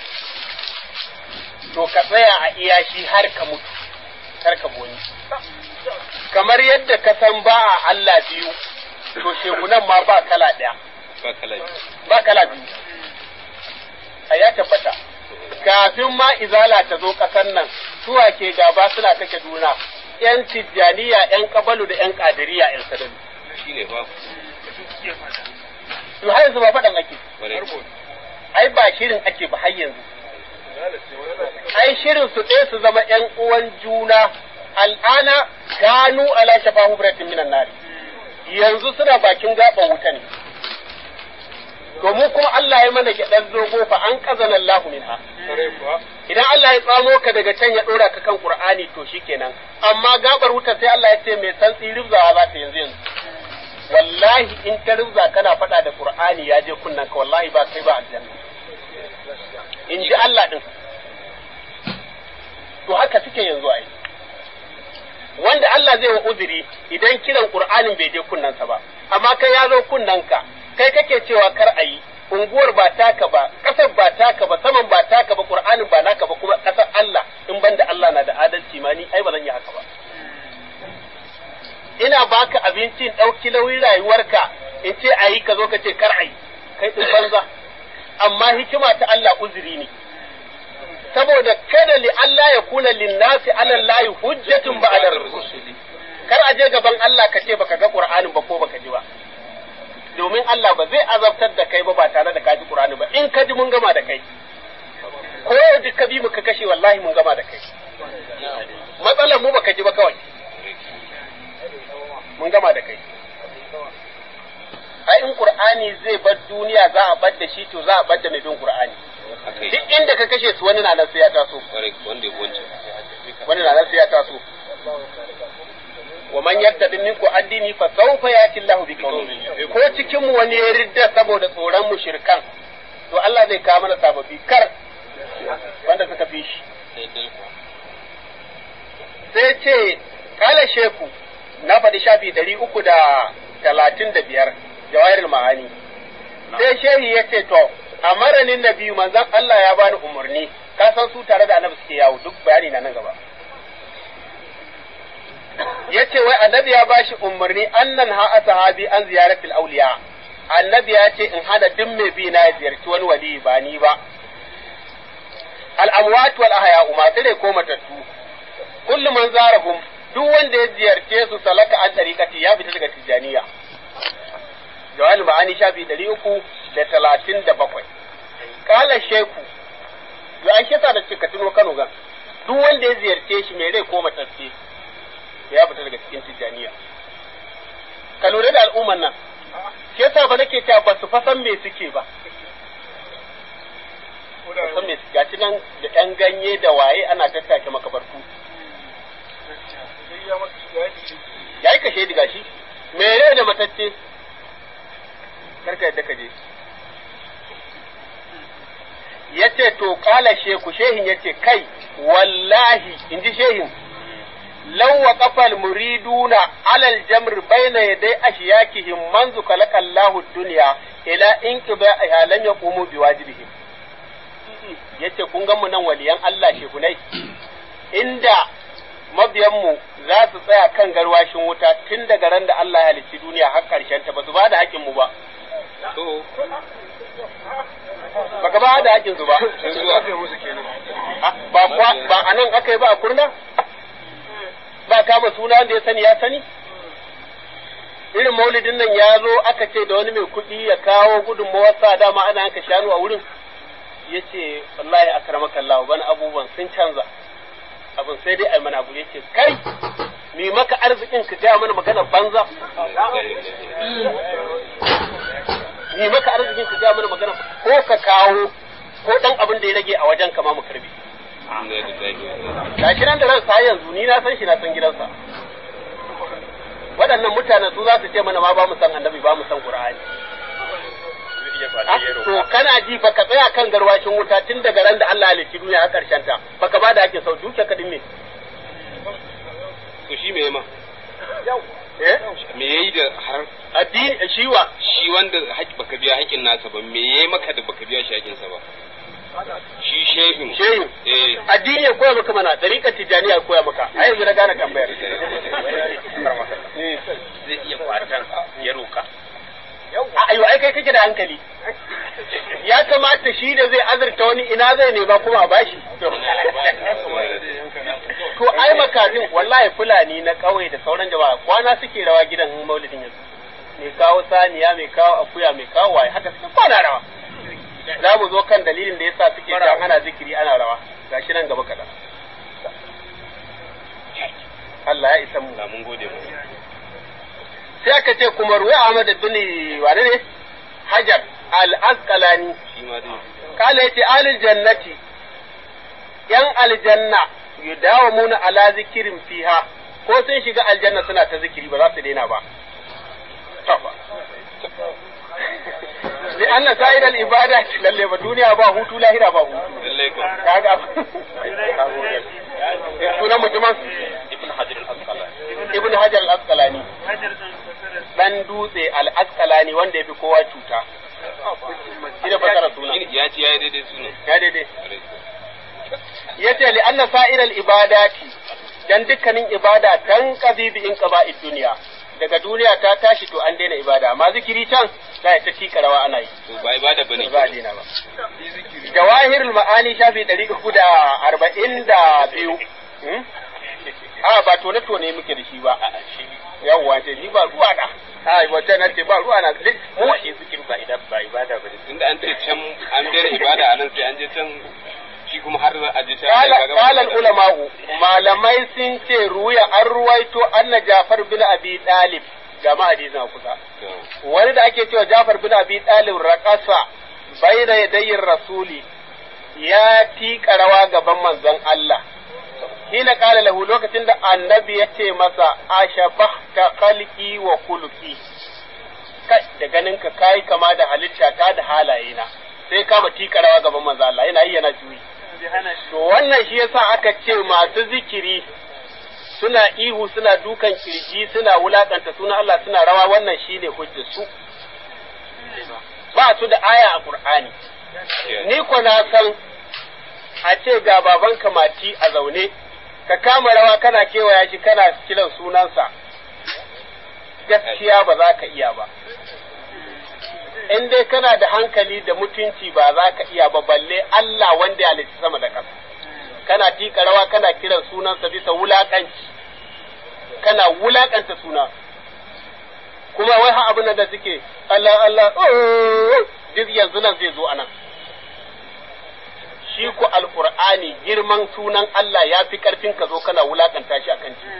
to ka tsaya a iya shi har ka mutu kar ka boni kamar yadda ka san ba a Allah biyu to shegunan ma ba kala ɗaya ba kala biyu. ba kala biyu a ya tabbata kafin ma izala ta zo ƙasar nan suwa ke gaba suna kashe juna yan tijjaniya yan kabalu da yan kadiriya yan sadalu Shi ne ba. to har yanzu ba faɗan ake Ƙwarai. ai ba shirin ake ba har yanzu ai shirin su ɗaya su zama ƴan uwan juna al'ana ganu ala shafa hubratin minan nari yanzu suna bakin gaban wuta ne domin kuma Allah ya mana gyaɗar zogo fa an kazana Allahu minha Kare kuwa. idan Allah ya tsamo ka daga can ya ɗora ka kan Qur'ani to shikenan amma gabar wuta sai Allah ya ce mai santsi ribzawa za ta yanzu yanzu wallahi in ta ribza kana faɗa da Qur'ani ya je kunnan ka wallahi ba kai ba aljanna in ji Allah din to haka suke yanzu ai wanda Allah zai wa uzuri idan kiran Qur'anin bai je kunnansa ba amma kai ya zo kunnanka kai kake cewa kar a yi unguwar ba taka ba ƙasar ba taka ba saman ba taka ba Qur'anin ba naka ba kuma ƙasar Allah in banda Allah na da adalci ma ni ai ba zan yi haka ba ina baka abincin ɗauki nauyin rayuwarka in ce a yi ka zo ka ce kar a yi kai ɗin banza amma hikima ta Allah uzuri ne saboda kada li Allah ya kuna linnasi ala Allah hujjatun ba'da rusuli kar a je gaban Allah ka ce baka ga Qur'anin ba ko baka ji ba domin Allah ba zai azabtar da kai ba ba tare da ka ji Qur'ani ba in ka ji mun gama da kai ko duk ka bi mu ka kashe wallahi mun gama da kai matsalar mu baka ji ba kawai mun gama da kai ai in Qur'ani zai bar duniya za a bar da shi to za a bar da mai bin Qur'ani Haka yi. duk inda ka kashe su wani na nan sai ya taso Ƙwarai wanda ya bi wancan. wani na nan sai ya taso wa man yattaqi minku addini fa sawfa yati Allahu bi qaumin ko cikin mu wani ya ridda saboda tsoron mushrikan to Allah zai kawo mana sababbi kar wanda suka fi shi sai ce kala sheku na faɗi shafi ɗari uku da talatin da biyar jawahirul ma'ani sai shehi ya ce to a maranin na biyu manzan Allah ya bani umarni ka san su tare da annabi suke yawo duk bayani na nan gaba ya ce wai annabi ya bashi umarni annan ha sahabi an ziyaratil auliya annabi ya ce in hana duk mai bi na ya ziyarci wani wali ba ni ba al'amwat wal ahya masu rai ko matattu kullu man zarahum duk wanda ya ziyarce su salaka an tariqati ya fita daga tijaniya jawal ma'ani shafi ɗari uku da talatin da bakwai kala sheku yo an shesa da cika tuno kano gan duk wanda ya ziyarce shi mai rai ko matacce ya fita daga cikin tijaniya ka lura da al'umman nan shi yasa ba nake cewa ba su fasan me suke ba san me gashi nan da ɗan ganye da waye ana tattake makabartu ya yi kashe diga shi mere da matacce karka yadda ka je ya ce to kala sheku shehin ya ce kai wallahi in ji shehin lawa kafal muriduna alal jamr baina yadai ashiyakihim manzu kalakallahu dunya ila in kiba lam yaqumu biwajibihim yace kun ga mu nan waliyan Allah shehunai inda mabiyanmu za su tsaya kan garwashin wuta tun daga ran da Allah ya halicci duniya har karshen ta ba su ba da haƙƙin mu ba To, baka ba da haƙƙin su ba sun zuwa. Ah, ba kuwa ba anan aka yi ba a kurna ba kama suna wanda ya sani ya sani irin maulidin nan ya zo aka ce da wani mai kuɗi ya kawo gudunmawar sa dama ana yanka shanu a wurin ya ce wallahi akramaka Allah bana abubuwan sun canza abin sai dai ai mana abu yace kai mi maka arzikin ka gaya mana magana banza mi maka arzikin ka gaya mana magana ko ka kawo ko dan abin da ya rage a wajen kama mu karbi gashi nan da ransa yanzu ni na san shi na san gidansa waɗannan mutanen su za su ce mana ma ba mu san annabi ba mu san qur'ani to kana ji baka tsaya kan garwashin wuta tun daga ran da Allah halicci duniya har karshen ta baka ba da ake sau duke ka dimme to shi me ma eh me yayi da har addini shiwa shi wanda haƙi baka biya haƙin nasa ba me yayi maka da baka biya shi haƙin sa ba shi shehin shehu eh addini ya koya maka mana dariƙar tijaniya ya koya maka a yanzu na gane tambayar zai iya fatan ya roka a ayo ai kai kake da hankali ya kamata shi da zai azurta wani ina zai nema kuma a bashi to ai makafin wallahi fulani na kauye da sauran jama'a kwana suke rawa gidan maulidin yanzu mai kawo saniya mai kawo akuya mai kawo waye haka suke kwana rawa za mu zo kan dalilin da yasa suke jan ana zikiri ana rawa gashi nan gaba kaɗan Allah ya isa mu na mun gode mu sai aka ce kuma ruwa Ahmad bin wane ne Hajar al-Asqalani shi ma dai kala yace alil jannati yan aljanna yudawamuna ala zikirin fiha ko sun shiga aljanna suna ta zikiri ba za su daina ba tafa li anna sa'id al ibada lalle ba duniya ba hutu lahira ba hutu lalle ka kaga sunan mutumin ibn hajar al-asqalani ibn hajar al-asqalani dan dutse al-asqalani wanda yafi kowa cuta shi da fasara sunan ya ci yayi daidai sunan ya daidai yace li anna sa'iral ibadati dan dukkanin ibada tan qadi bi in qaba'id dunya daga duniya ta tashi to an daina ibada amma zikiri can za ta tika rawa ana yi to ba ibada bane ba za a daina ba jawahirul ma'ani shafi ɗari uku da arba'in da biyu Hmm? a ba tone tone muke da shi ba yawwa ce ni ba ruwa na a wata na ce ba ruwa na mu shi zikir ba idan ba ibada bane tunda an ce can an daina ibada a nan sai an je can shi kuma har a je can Kalan ulama'u malamai sun ce ruya an ruwaito anna Jafar bin Abi Talib ga mahadisin a kusa. Wani da ake cewa Jafar bin Abi Talib raƙasa baina yadayin rasuli ya tiƙa rawa gaban manzon Allah. Hina kala lahu lokacin da annabi ya ce masa ashabahta khalqi wa khuluqi kai da ganin ka kai kama da halitta ta da halaye na sai kama tiƙa rawa gaban manzon Allah yana yi yana juyi. To wannan shi yasa aka ce masu zikiri suna ihu suna dukan kirji suna wulakanta suna Allah suna rawa wannan shine hujjar su. Ba su da aya a Qur'ani. Ni ko na san a ce ga baban mati a zaune ka kama rawa kana kewaya shi kana kiran sunansa. Gaskiya ba za ka iya ba. In dai kana da hankali da mutunci ba za ka iya ba balle Allah wanda ya halitta sama da ƙasa. Kana tika rawa kana kiran sunansa bisa wulakanci. Kana wulakanta suna. Kuma wai ha abin da suke Allah Allah oh duk yanzu nan zai zo anan. Shi ku alƙur'ani girman sunan Allah ya fi ƙarfin ka zo kana wulakanta shi akan ci.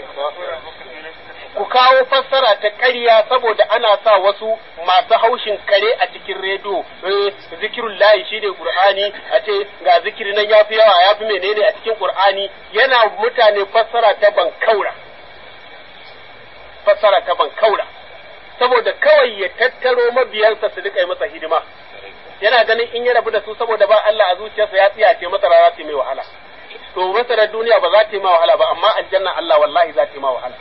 ku kawo fassara ta ƙarya saboda ana sa wasu masu haushin kare a cikin rediyo zikirun layi shi ne ƙur'ani a ce ga zikiri nan ya fi yawa ya fi menene a cikin ƙur'ani yana mutane fassara ta bankaura fassara ta bankaura saboda kawai ya tattaro mabiyansa su duka yi masa hidima yana ganin in ya rabu da su saboda ba Allah a zuciyarsa ya tsiyace masa rana ta mai wahala to masarar duniya ba za ta yi ma wahala ba amma aljanna Allah wallahi za ta yi ma wahala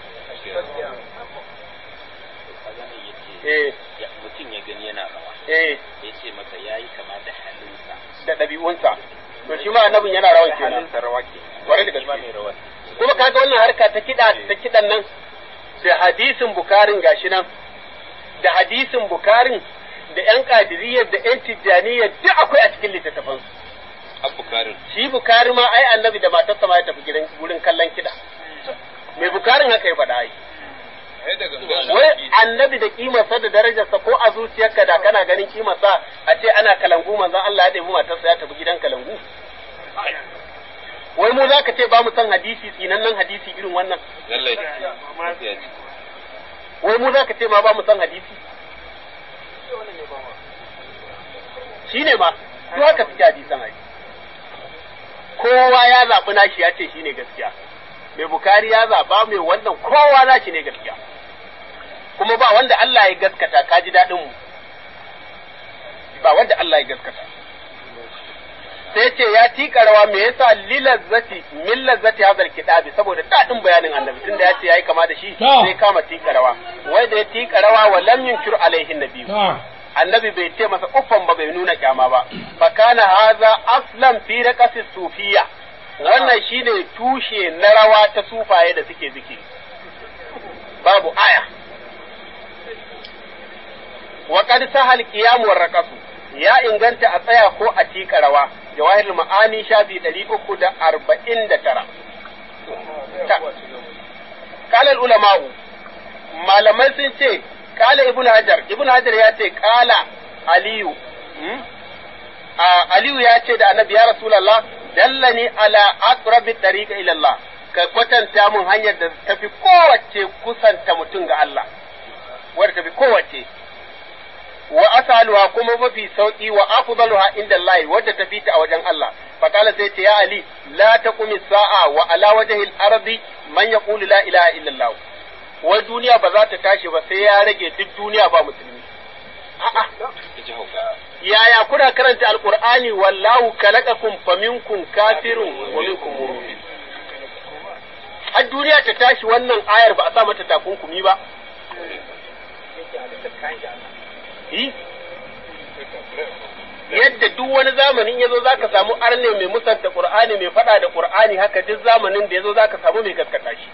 eh mutum ya gani yana rawa eh ya ce masa ya yi kama da halinsa da ɗabi'unsa to shi ma annabin yana rawan kenan halinsa rawa ke Kwarai da Shi ma gaske. mai rawa kuma kaga wannan harka ta kiɗa ta kiɗan nan da hadisin bukarin gashi nan da hadisin bukarin da yan kadiriyar da yan tijjaniyar duk akwai a cikin littattafansu abbukarin shi bukari ma ai annabi da matarsa ma ya tafi gidan wurin kallon kiɗa mai bukarin haka ya faɗa ai ai da gangan wai annabi da kimarsa da darajarsa ko a zuciyarka da kana ganin kimarsa a ce ana kalangu manzon Allah ya ɗebi matarsa ya tafi gidan kalangu wai mu za ka ce ba mu san hadisi tsinannen hadisi irin wannan lallai wai mu za ka ce ma ba mu san hadisi shi ne ma duk haka suke hadisan ai kowa ya zaɓi nashi ya ce shi ne gaskiya mai bukari ya zaɓa mai wannan kowa nashi ne gaskiya kuma ba wanda Allah ya gaskata ka ji daɗin mu ba wanda Allah ya gaskata sai ce ya tika rawa me yasa lilazzati min lazzati hadal kitabi saboda daɗin bayanin annabi tunda ya ce yayi kama da shi sai kama tika rawa wai da ya tika rawa wa lam yunkir alaihi nabi annabi bai ce masa uffan ba bai nuna kyama ba fa kana haza aslan fi raqasi sufiya wannan shine tushe na rawa ta sufaye da suke zikiri babu aya wa qad sahal qiyam war raqasu ya inganta a tsaya ko a tika rawa jawahir ma'ani shafi 349 kalal ulama'u malamai sun ce kala ibn hajar ibn hajar ya ce kala aliyu aliyu ya ce da annabi ya rasulullah dallani ala aqrabi tariqa ila Allah ka kwatanta mun hanyar da tafi kowace kusanta mutum ga Allah wadda tafi kowace wa asaluha kuma mafi sauki wa afdaluha inda Allah wadda tafi ta a wajen Allah fa kala sai ce ya ali la taqumi sa'a wa ala wajhi al-ardi man yaqulu la ilaha illa Allah wai duniya ba za ta tashi ba sai ya rage duk duniya ba musulmi a'a yaya kuna karanta alqur'ani wallahu khalaqakum faminkum kafirun wa minkum mu'min har duniya ta tashi wannan ayar ba a sa mata takunkumi ba yadda duk wani zamanin yazo zaka samu arne mai musanta qur'ani mai fada da qur'ani haka duk zamanin da yazo zaka samu mai gaskata shi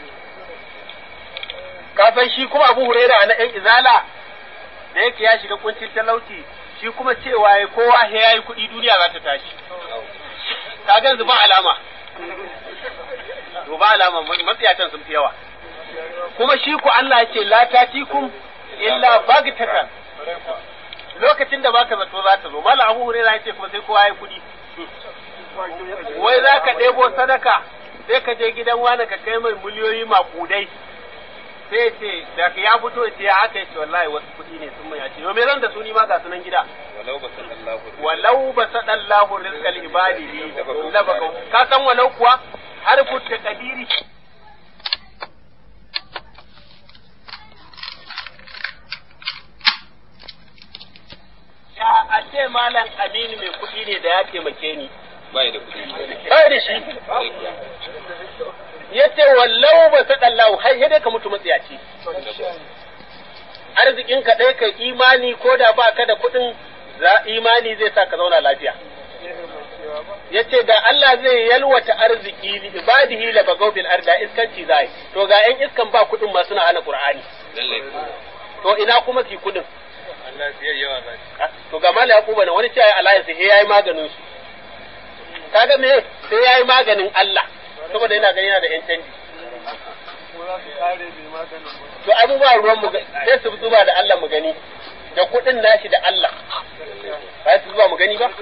ka san shi kuma Abu Huraira na ɗan izala da yake ya shiga kuncin talauci shi kuma cewa ya kowa ya yi kuɗi duniya za ta tashi ka ga ba alama to ba alama matsiyatan sun fi yawa kuma shi ku Allah ya ce la tatikum illa bagtatan lokacin da baka zato za ta zo mallam Abu Hurairah ya ce kuma sai kowa ya kuɗi wai za ka ɗebo sadaka sai ka je gidan wani ka kai mai miliyoyi maƙudai sai ce da ya fito ce ya aka ce wallahi wasu kuɗi ne sun mai ya ce yo me zan da su ni ma ga sunan gida walau ba san Allah walau ba sadallahu rizqal ibadihi la baka ka san walau kuwa harfu taqdiri ya a ce malam aminu mai kuɗi ne da ya taimake ni bai da kuɗi bai da shi ya ce wallau ba sa ɗallahu har sai dai ka mutu matsiyaci arzikin ka ɗaya kai imani ko da ba ka da kuɗin za imani zai sa ka zauna lafiya ya ce da Allah zai yalwata arziki li ibadihi la bagaw bil arda iskanci zai to ga ƴan iskan ba kuɗin ma suna hana qur'ani lallai to ina kuma ki kuɗin Allah zai yawa zai to ga mala yakuba na wani cewa alliance sai yayi maganin su kaga me sai yayi maganin Allah saboda yana gani yana da yan canji to abubuwa ruwan mu sai su zuba da Allah mu gani da kuɗin nashi da Allah ba su zuba mu gani ba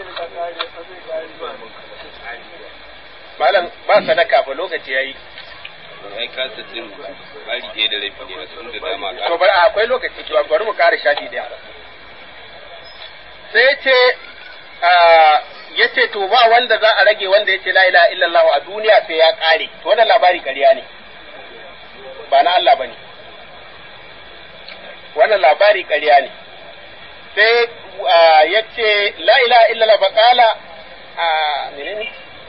malam ba sadaka ba lokaci yayi ai ka tsin bari ɗaya da rabi ne sun da dama to bari akwai lokaci to bari mu kare shafi daya sai ce ya ce to ba wanda za a rage wanda ya ce la ilaha illallah a duniya sai ya kare to wannan labari ƙarya ne ba na Allah bane wannan labari ƙarya ne sai ya ce la ilaha illallah fa qala menene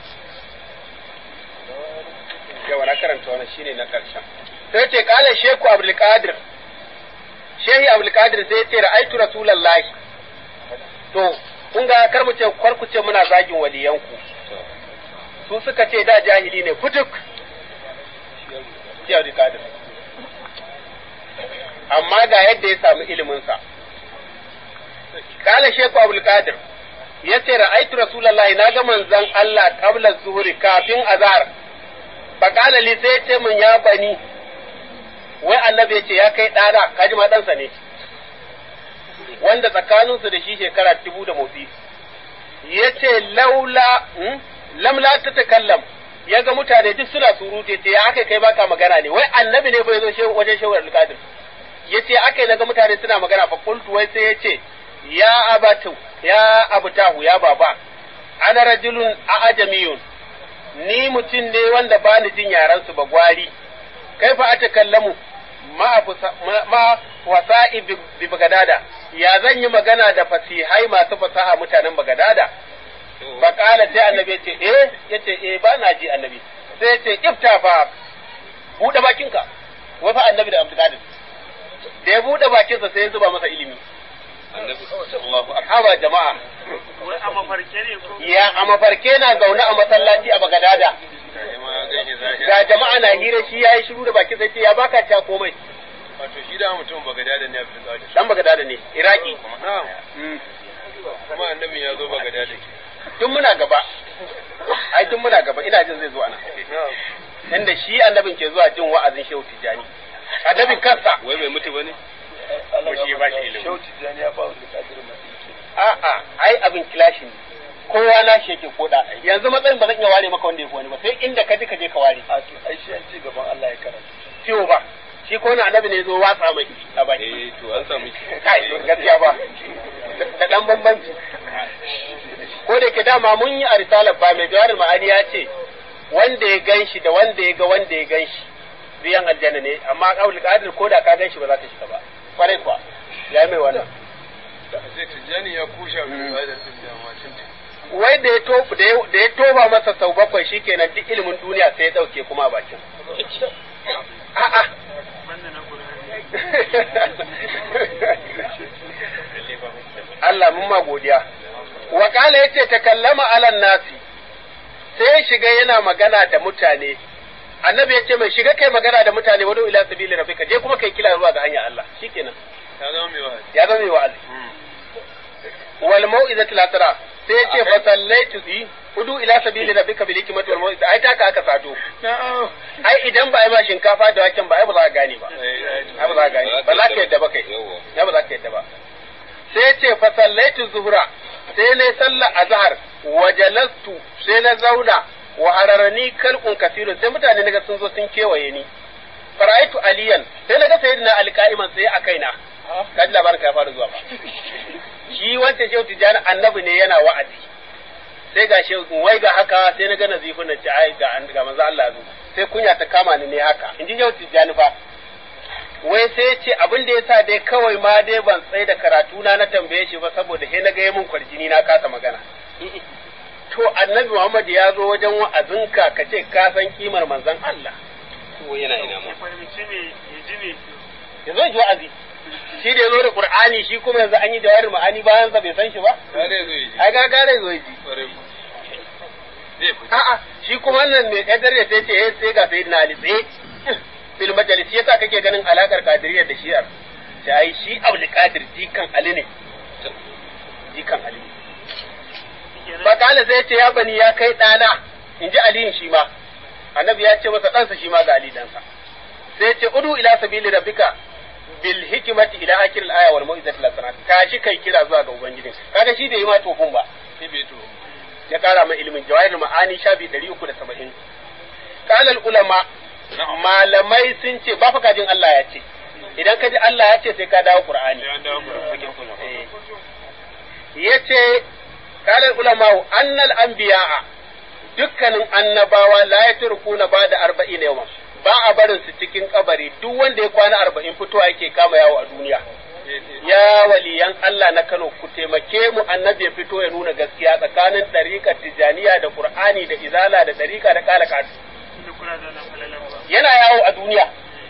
yawa na karanta wannan shine na karshen sai ce qala sheku abdul qadir shehi abdul qadir sai ya ce ra'aitu rasulullahi to kun ga kar mu ce kar ku ce muna zagin waliyanku su suka ce da jahili ne kutuk ya kadir amma ga yadda ya samu ilimin sa kala sheku abul qadir yace ra'aitu rasulullahi na ga manzon Allah qabla zuhri kafin azhar fa kala li sai ce mun ya bani wai annabi ya ce ya kai ɗana kaji ma ɗansa ne wanda tsakaninsu da shi shekara dubu da motsi ya ce laula lamla ta takallam ya ga mutane duk suna surute ce ya aka kai baka magana ne wai annabi ne bai zo wajen shawar alƙadir ya ce aka yi naga mutane suna magana fa kultu wai sai ya ce ya abatu ya abutahu ya baba ana rajulun a ajamiyun ni mutum ne wanda ba ni jin yaran su ba gwari kai fa ata kallamu ma ma wasa'i bi bagadada ya zan yi magana da fasihai masu fasaha mutanen bagadada bakala sai annabi ya ce eh yace eh ba na ji annabi sai ya ce ifta fa buɗe bakinka wai fa annabi da abdulkadir da ya buɗe bakinsa sai ya zuba masa ilimi Haba jama'a. Ya a mafarke na zaune a masallaci a Bagadada. Ga jama'a na hira shi ya yi shiru da baki sai ce ya baka ta komai. Wato shi da mutum Bagadada ne Abdul Qadir. Dan Bagadada ne, Iraki. Kuma annabin ya zo Bagadada. Tun muna gaba. Ai tun muna gaba ina jin zai zo ana. Inda shi annabin ke zuwa jin wa'azin Shehu Tijjani. Annabin kansa. Wai bai mutu bane? ko shi ba shi ilimi A'a, ai abin kilashin ne. Kowa na shi yake koda. Yanzu matsayin ba zan iya ware maka wanda ya fi wani ba, sai inda ka ji ka je ka ware. a to ai shi an ce gaban Allah ya karatu Ciwo ba. Shi ko na annabi ne zo watsa mai a baki. Eh to an samu Kai, gaskiya ba. Da dan bambanci. Ko da ke dama mun yi a risalar ba mai jawarin ma'ani ya ce wanda ya gan shi da wanda ya ga wanda ya gan shi biyan aljanna ne amma kaul qadir ko da ka gan shi ba za ka shiga ba. Kwarai kuwa. Ya yi mai wannan. Zai Tijjani ya kushe Abdul Qadir din da macin wai da ya to da ya da ya toba masa sau bakwai shikenan duk ilimin duniya sai ya dauke kuma a bakin a'a Allah mun ma godiya wa kala yace takallama alan nasi sai ya shiga yana magana da mutane annabi yace mai shiga kai magana da mutane wadu ila sabili rabbika je kuma kai kila zuwa ga hanyar Allah shikenan Ta zama mai wahayi. ya zama mai wa'azi wal mau'izatul hasana sai yace fa sallaitu bi udu ila sabili rabbika bil hikmati wal mau'izati ai taka aka sato ai idan ba ai ma shinkafa da waken ba ai ba za ka gane ba ai ba za ka gane ba za ka yadda ba kai Yawwa. ya ba za ka yadda ba sai yace fa sallaitu zuhra sai na sallar azhar wa jalastu sai na zauna wa hararani kalqun kasirun sai mutane naga sun zo sun kewaye ni fara'aitu aliyan sai naga sayyidina alqa'iman sai a kaina kaji labarin ka ya fara zuwa ba shi wancan shehu tijjani annabi ne yana wa'azi sai ga shehu wai ga haka sai na ga nazifin na ce ai ga an ga manzo Allah zo sai kunya ta kama ni ne haka in ji shehu tijjani fa wai sai ya ce abin da yasa dai kawai ma dai ban tsaye da karatu na na tambaye shi ba saboda sai na ga mun kwarjini na kasa magana to annabi Muhammad ya zo wajen wa'azinka ka ce ka san kimar manzon Allah Ko yana ina ma. ya zo ji wa'azi shi da ya zo da Qur'ani shi kuma yanzu an yi jawahir ma'ani bayan sa bai san shi ba Kare zai yi. ai ga gare zo ji Kware ku. Zai fita. a'a shi kuma wannan mai kadar da sai ce eh sai ga sayyidina Ali tsaye fil majalis yasa kake ganin alakar kadiriyar da shi'ar sai ai shi Abdul Qadir jikan Ali ne jikan Ali ne ba kala sai ce ya bani ya kai dana in ji Ali shi ma annabi ya ce masa ɗansa shi ma ga Ali ɗansa sai ce udu ila sabili rabbika bil hikmati ila akhir al aya wal mau'izati al hasanah tashi kai kira zuwa ga ubangiji kaga shi da yi ma tofin ba Sai bai to. ya kara mai ilimin jawahirul ma'ani shafi 370 qala al ulama malamai sun ce ba fa kajin Allah ya ce idan ka ji Allah ya ce sai ka dawo qur'ani Sai an dawo Qur'ani. Eh. yace qala al ulama annal anbiya'a dukkanin annabawa la yatrukuna ba da arba'in yawan ba a barin su cikin kabari duk wanda ya kwana arba'in fitowa yake kama yawo a duniya Sai- sai- ya waliyan Allah na Kano ku taimake mu annabi ya fito ya nuna gaskiya tsakanin ɗariƙar Tijjaniya da Qur'ani da Izala da ɗariƙa da ƙala ƙatu. Yana yawo a duniya.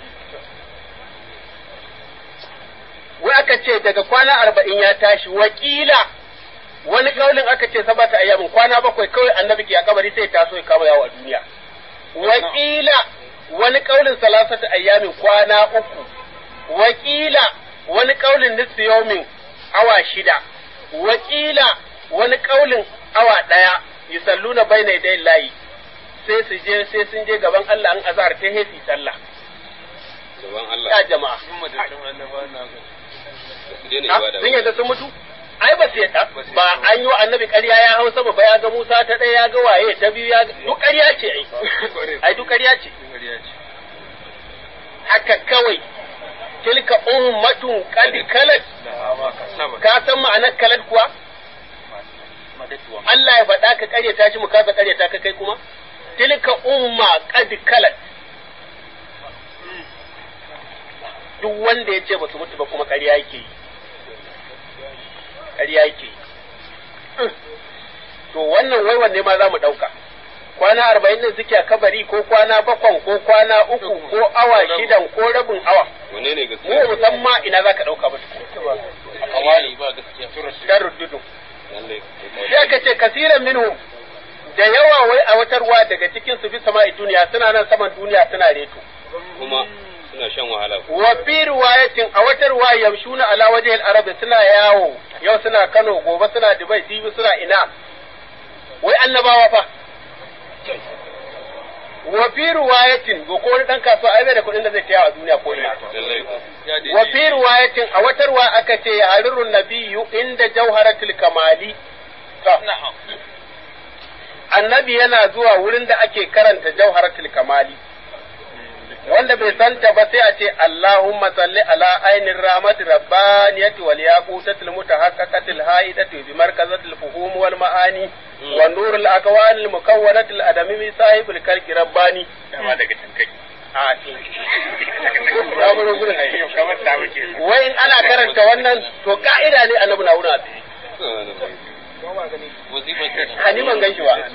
Wai aka ce daga kwana arba'in ya tashi wakila wani kaulin aka ce sabata ayyamin kwana bakwai kawai annabi ke a kabari sai ya taso ya kama yawo a duniya. Wakila wani kaulin salasata ayyamin kwana uku. Wakila wani kaulin nisfi yawmin awa shida. Wakila wani kaulin awa ɗaya yusalluna baina yadayi layi sai su je sai sun je gaban Allah an azhar ta hesi sallah gaban Allah ya jama'a Sun matattun annaba na ga. su daina Ha? ibada sun yadda sun mutu ai ba su yadda ba an yi wa annabi ƙarya ya hau sama ba ya ga Musa ta ɗaya ya ga waye ta biyu ya ga duk ƙarya ce ai ai duk ƙarya ce Ƙarya ce. haka kawai tilka ummatun qad kalat Da ma ka saba. ka san ma'anar kalat kuwa Allah ya faɗa ka ƙaryata shi mu kasa ƙaryata ka kai kuma tilka umma qad kalat duk wanda ya ce ba su mutu ba kuma ƙarya yake yi ƙarya yake yi to wannan wai wanne ma za mu ɗauka kwana arba'in ne suke a kabari ko kwana bakwan ko kwana uku ko awa shidan ko rabin awa wane ne mu gaskiya musamman ina za ka ɗauka ba tukun kawai ba gaskiya dan ruddudu lalle sai aka ce kasiran minhu da yawa wai a wata ruwa daga cikin su fi sama'i duniya suna nan saman duniya suna reto kuma suna shan wahala wa fi riwayatin a wata ruwa yamshuna ala wajhil arabi suna yawo yau suna Kano gobe suna Dubai jibi suna ina wai annabawa fa wa fi riwayatin go ko wani dan kasuwa ai bai da kuɗin da zai taya a duniya ko ina lalle Ya dai- wa fi riwayatin a wata ruwa aka ce ya harirun nabiyyu inda jawharatul kamali To, annabi yana zuwa wurin da ake karanta jawharatul kamali wanda bai santa ba sai a ce Allahumma salli ala ainin rahmati rabbaniyati wal yaqutatil mutahaqqaqatil haidati bi markazatil fuhum wal maani wa nurul akwanil mukawwanatil adami mi sahibul kalki rabbani dama daga can kai a ya buru gurin kamar ta wuce wai in ana karanta wannan to ka'ida ne annabi na wurin a tsaye wazifa ke a ni ban gan shi ba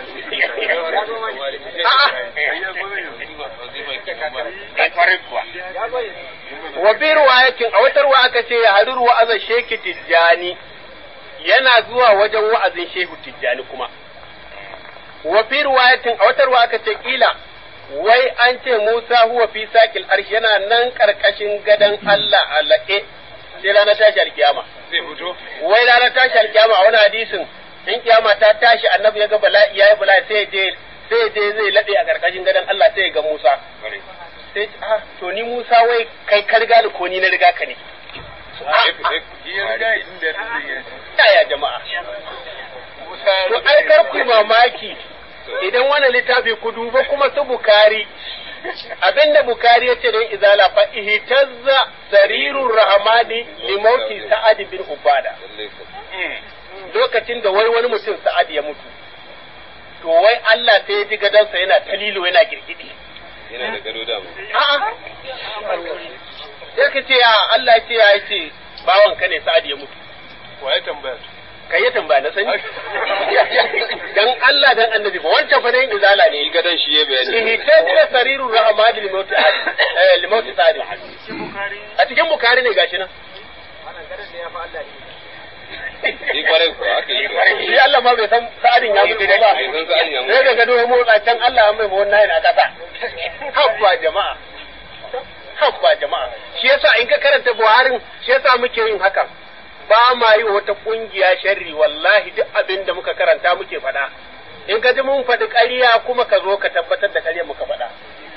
kai kwarai kuwa wa bi ruwayatin a wata ruwa aka ce ya hadu wa'azin sheki tijjani yana zuwa wajen wa'azin shehu tijjani kuma wa fi ruwayatin a wata ruwa aka ce kila wai an ce Musa huwa fi sakil arshi yana nan karkashin gadon Allah a laƙe sai ranar tashi alkiyama Zai fito. wai ranar tashi alkiyama a wani hadisin in kiyama ta tashi annabi ya ga bala'i ya yi bala'i sai ya je sai ya je zai laɗe a karkashin gadon Allah sai ya ga Musa sai ah to ni Musa wai kai ka riga ni ko ni na riga ka ne Shi ya riga inda ya tafi ya yaya jama'a to ai kar ku mamaki idan wannan littafi ku duba kuma su bukari abinda bukari yace don izala fa ihtazza sarirur rahmani li mauti sa'ad bin ubada lokacin da wai wani mutum sa'ad ya mutu to wai Allah sai ya ji gadansa yana talilo yana girgidi yana da gado dama a'a sai ka ce ya Allah ce ya ce bawan ka ne sa'ad ya mutu Wa ya tambaya? kai ya tambaya na sani dan Allah dan annabi ba wancan fa dan izala ne shi gadon shi ya bayani ihtajja sarirur rahmani li mauti eh li mauti sa'ad a cikin bukari ne gashi nan shi kwarai ko aka yi ko shi Allah ma bai san sa'adin ya mutu ba bai san sa'adin ya mutu. sai da gado ya motsa can Allah an bai ma wannan yana kasa habba jama'a habba jama'a shi yasa in ka karanta Buharin shi yasa muke yin hakan ba ma yi wata kungiya sharri wallahi duk abin da muka karanta muke faɗa in ka ji mun faɗi ƙarya kuma ka zo ka tabbatar da ƙarya muka faɗa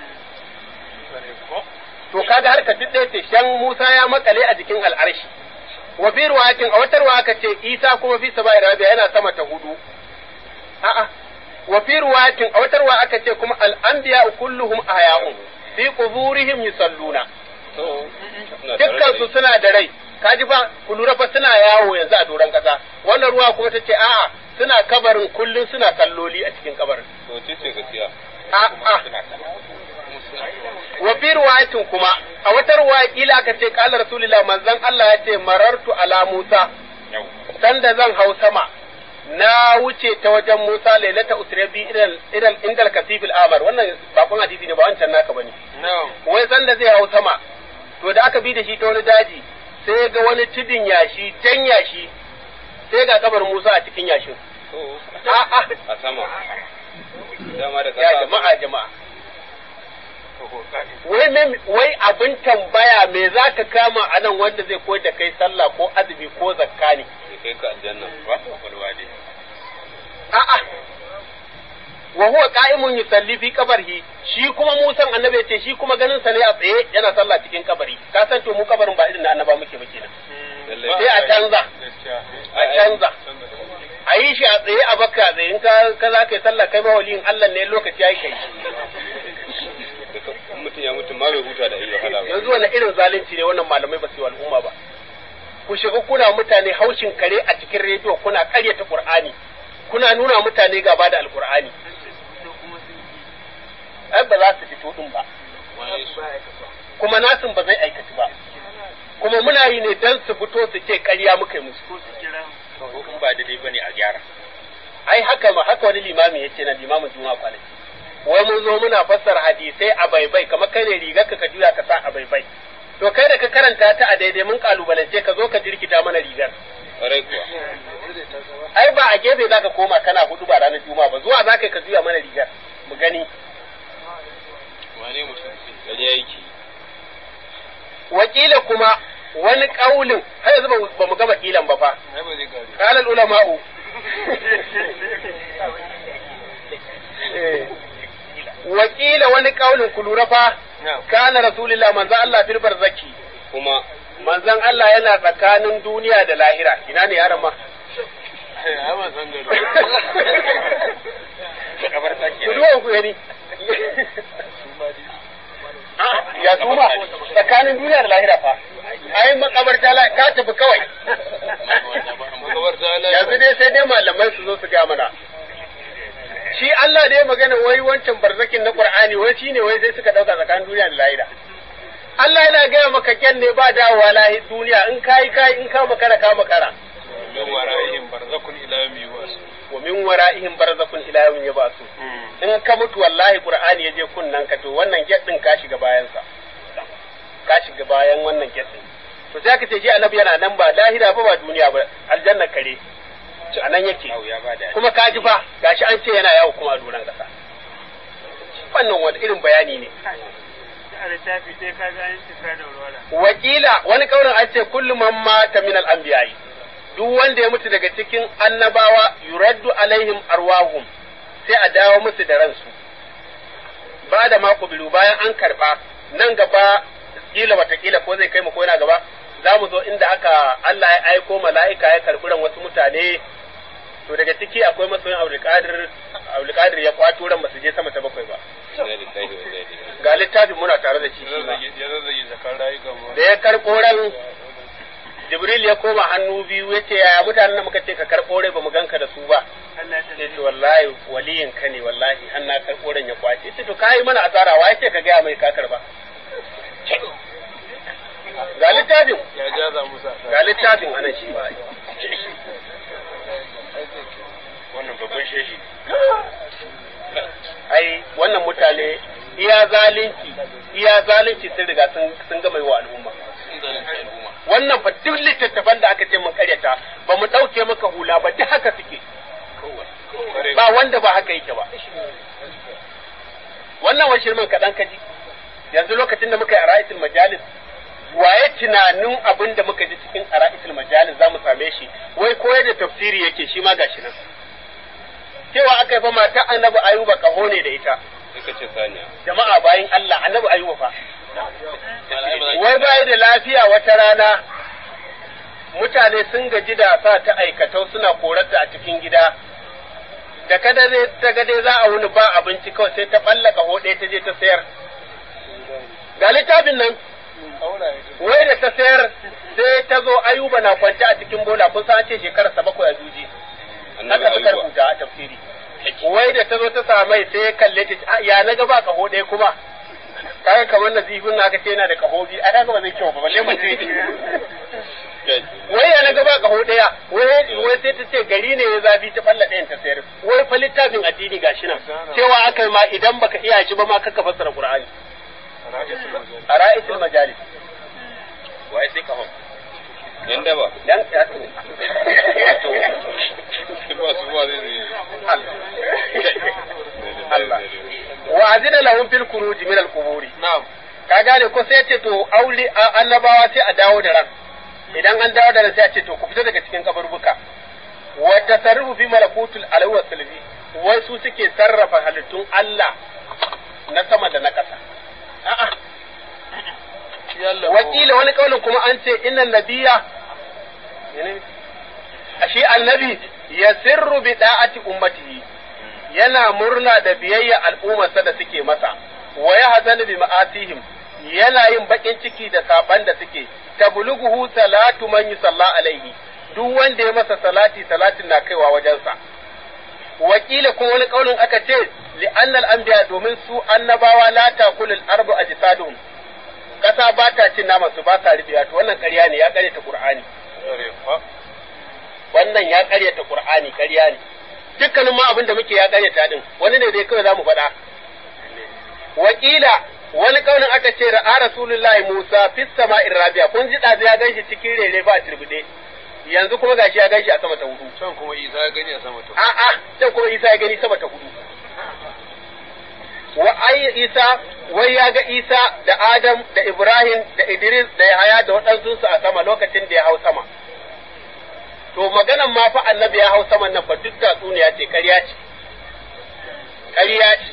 to kaga harka duk ɗaya ce shan Musa ya makale a jikin al'arshi wa fi ruwayatin a wata ruwa aka ce Isa kuma fi sama'i rabiya yana sama ta hudu a'a wa fi ruwayatin a wata ruwa aka ce kuma al'anbiya kulluhum ahya'un fi quburihim yusalluna dukkan su suna da rai kaji fa ku lura fa suna yawo yanzu a doron kasa wannan ruwa kuma ta ce a'a suna kabarin kullun suna salloli a cikin kabarin to ce ce gaskiya a'a wa fi ruwayatin kuma a wata ruwa kila aka ce qala rasulullah manzon Allah ya ce marartu ala Musa sanda zan hau sama na wuce ta wajen Musa lailata usrabi idan idan indal kasifil amar wannan bakon hadisi ne ba wancan naka bane No. wai sanda zai hau sama to da aka bi da shi ta wani daji sai ga wani tudun yashi jan yashi sai ga kabar Musa a cikin yashin to a'a a sama dama da ya kasa jama'a jama'a wai me wai abin tambaya me za ka kama a nan wanda zai koyar da kai sallah ko azumi ko zakka ne ya kai ka aljanna ba ta kwalwa ne a'a wa huwa qa'imun yusalli fi qabrihi shi kuma Musan annabi ce shi kuma ganin sa ne a tsaye yana sallah cikin kabari ka san to mu kabarin ba irin na annaba muke ba kenan sai a canza a canza a yi shi a tsaye a baka tsaye in ka ka za ka yi sallah kai mawaliyin Allah ne lokaci ya kai mutum ya mutum ma bai huta da yi wahala ba yanzu wani irin zalunci ne wannan malamai ba su yi wa al'umma ba ku shiga kuna mutane haushin kare a cikin rediyo kuna karyata qur'ani kuna nuna mutane gaba da alqur'ani ai ba za su fito din ba kuma nasin ba zai aikatu ba kuma muna yi ne dan su fito su ce ƙarya muka yi musu ko in ba daidai bane a gyara ai haka ma haka wani limami yace na limamin juma'a kwanaki wai mun zo muna fassara hadisai a baibai kamar kai ne rigar ka ka juya ka sa a baibai to kai da ka karanta ta a daidai mun kalubalance ka zo ka jirkita mana rigar ƙwarai kuwa ai ba a gefe zaka koma kana hudu ba ranar juma'a ba zuwa zaka ka juya mana rigar mu gani wane mutum ƙarya yake wakila kuma wani kaulin har yanzu ba- ba mu gama kilan ba fa ai ba zai gari قال العلماء وقيل wani kaulin ku lura fa kana rasulullah manzon Allah fil barzaki kuma manzon Allah yana tsakanin duniya da lahira ina ne yaran ma ai ban san gari makabarta ku ke duwa ku gani ya suma tsakanin duniya da lahira fa ai makabarta la ka tafi kawai makabarta na yanzu dai sai dai malamai su zo su ga mana shi Allah da ya magana wai wancan barzakin na Qur'ani wai shine wai sai suka dauka tsakanin duniya da lahira Allah yana gaya maka kyan ne ba dawowa lahi duniya in kai kai in ka makara ka makara min wara'ihim barzakun ila yawmi yub'asun wa min wara'ihim barzakun ila yawmin yab'asu in ka mutu wallahi Qur'ani ya je kunnan ka to wannan get din ka shiga bayan sa ka shiga bayan wannan get din to sai aka ce ji annabi yana nan ba lahira ba ba duniya ba aljanna kare a nan yake Au ya bada kuma ka ji fa gashi an ce yana yawo kuma a doron kasa wannan wani irin bayani ne a littafi sai ka ga an cika da walwala wakila wani kaurin an ce kullu man mata min al-anbiya'i duk wanda ya mutu daga cikin annabawa yuraddu alaihim arwahum sai a dawo musu da ransu ba da mako bilu bayan an karba nan gaba kila watakila ko zai kai mu ko yana gaba za mu zo inda aka Allah ya aiko mala'ika ya karbi ran wasu mutane to daga ciki akwai masoyin Abdulkadir Abdulkadir ya kwato ran ba su je sama ta bakwai ba Inna lillahi wa inna ilaihi raji'un. ga littafin muna tare da shi shi ma. ya zazzage zakar rayuka mu da ya karɓo ran Jibril ya koma hannu biyu ya ce yaya mutanen da muka ce ka karɓo rai ba mu ganka da su ba Allah ta ya ce wallahi waliyin ka ne wallahi an na karɓo ran ya kwace ce to ka yi mana asara wa ya ce ka gaya mai ka karba ga littafin ya jaza musa ga littafin anan shi ba wannan babban shehi ai wannan mutane iya zalunci iya zalunci sun riga sun sun gama yi wa al'umma wannan fa duk littattafan da aka ce mun karyata ba mu ɗauke maka hula ba duk haka suke ba wanda ba haka yake ba wannan wani shirman kaɗan kaji yanzu lokacin da muka yi a ra'isul majalis waye tunanin abin da muka ji cikin a ra'isul majalis za mu same shi wai koyar da tafsiri yake shi ma gashi nan cewa aka yi fa mata annabi ayuba kaho ne da ita Sai ka ce saniya. jama'a bayin Allah annabi ayuba fa wai bai da lafiya wata rana mutane sun gaji da sa ta aikatau suna korarta a cikin gida da kada zai ta gade za a wuni ba abinci kawai sai ta ballaka ɗaya ta je ta sayar ga littafin nan wai da ta sayar sai ta zo ayuba na kwance a cikin bola kun san an ce shekarar sa bakwai a juji Annabi haka suka Ayuba. rubuta a tafsiri wai da ta zo ta samai sai ya kalle ta "Ah, ya na ga ba kaho ɗaya kuma kaga kamar nazifin na aka ce yana da kaho biyu a kaga ba zai kyau ba balle mutum wai ya na ga ba kaho ɗaya wai wai sai ta ce gari ne ya zafi ta falla ɗayan ta sayar wai fa littafin addini gashi nan cewa aka yi ma idan baka iya shi ba ma kaka fassara qur'ani a ra'isul majalis waye sai kahon Yan daba. dan ya to Ba su ba zai zai. Allah wa azina lahum fil khuruj min al quburi na'am ka gane ko sai ce to auli a- annabawa sai a dawo da ran idan an dawo da ran sai a ce to ku fita daga cikin kaburbuka wa tasarrufu fi malakutul alawi wa sulbi wai su suke sarrafa halittun Allah na sama da na ƙasa a'a yalla wakila wani kaulin kuma an ce innan nabiya ashe annabi ya sirru bi da'ati ummatihi yana murna da biyayya al'ummarsa da suke masa wa ya hazanu bi ma'asihim yana yin bakin ciki da saban da suke tabluguhu salatu man yusalla alaihi duk wanda ya masa salati salatin na kaiwa wajensa wakila kuma wani kaulin aka ce li'annal anbiya domin su annabawa la takulul ardu ajsaduhum kasa ba ta cin naman su ba sa rubewa to wannan ƙarya ne ya ƙaryata Qur'ani wannan ya ƙaryata Qur'ani ƙarya ne dukkanin ma abin da muke ya ƙaryata din wani ne dai kawai zamu faɗa wakila wani kaunin aka ce ra'a rasulullahi Musa fis sama'ir rabi'a kun ji ɗazu ya ganshi cikin rere ba a turbude yanzu kuma gashi ya ganshi a sama ta hudu can kuma isa ya gani a sama ta a'a can kuma Isa ya gani sama ta hudu wa ai Isa wai ya ga Isa da Adam da Ibrahim da Idris da Yahaya da waɗansu su a sama lokacin da ya hau sama to maganan ma fa annabi ya hau saman nan fa duk tatsuniya ce ƙarya ce ƙarya ce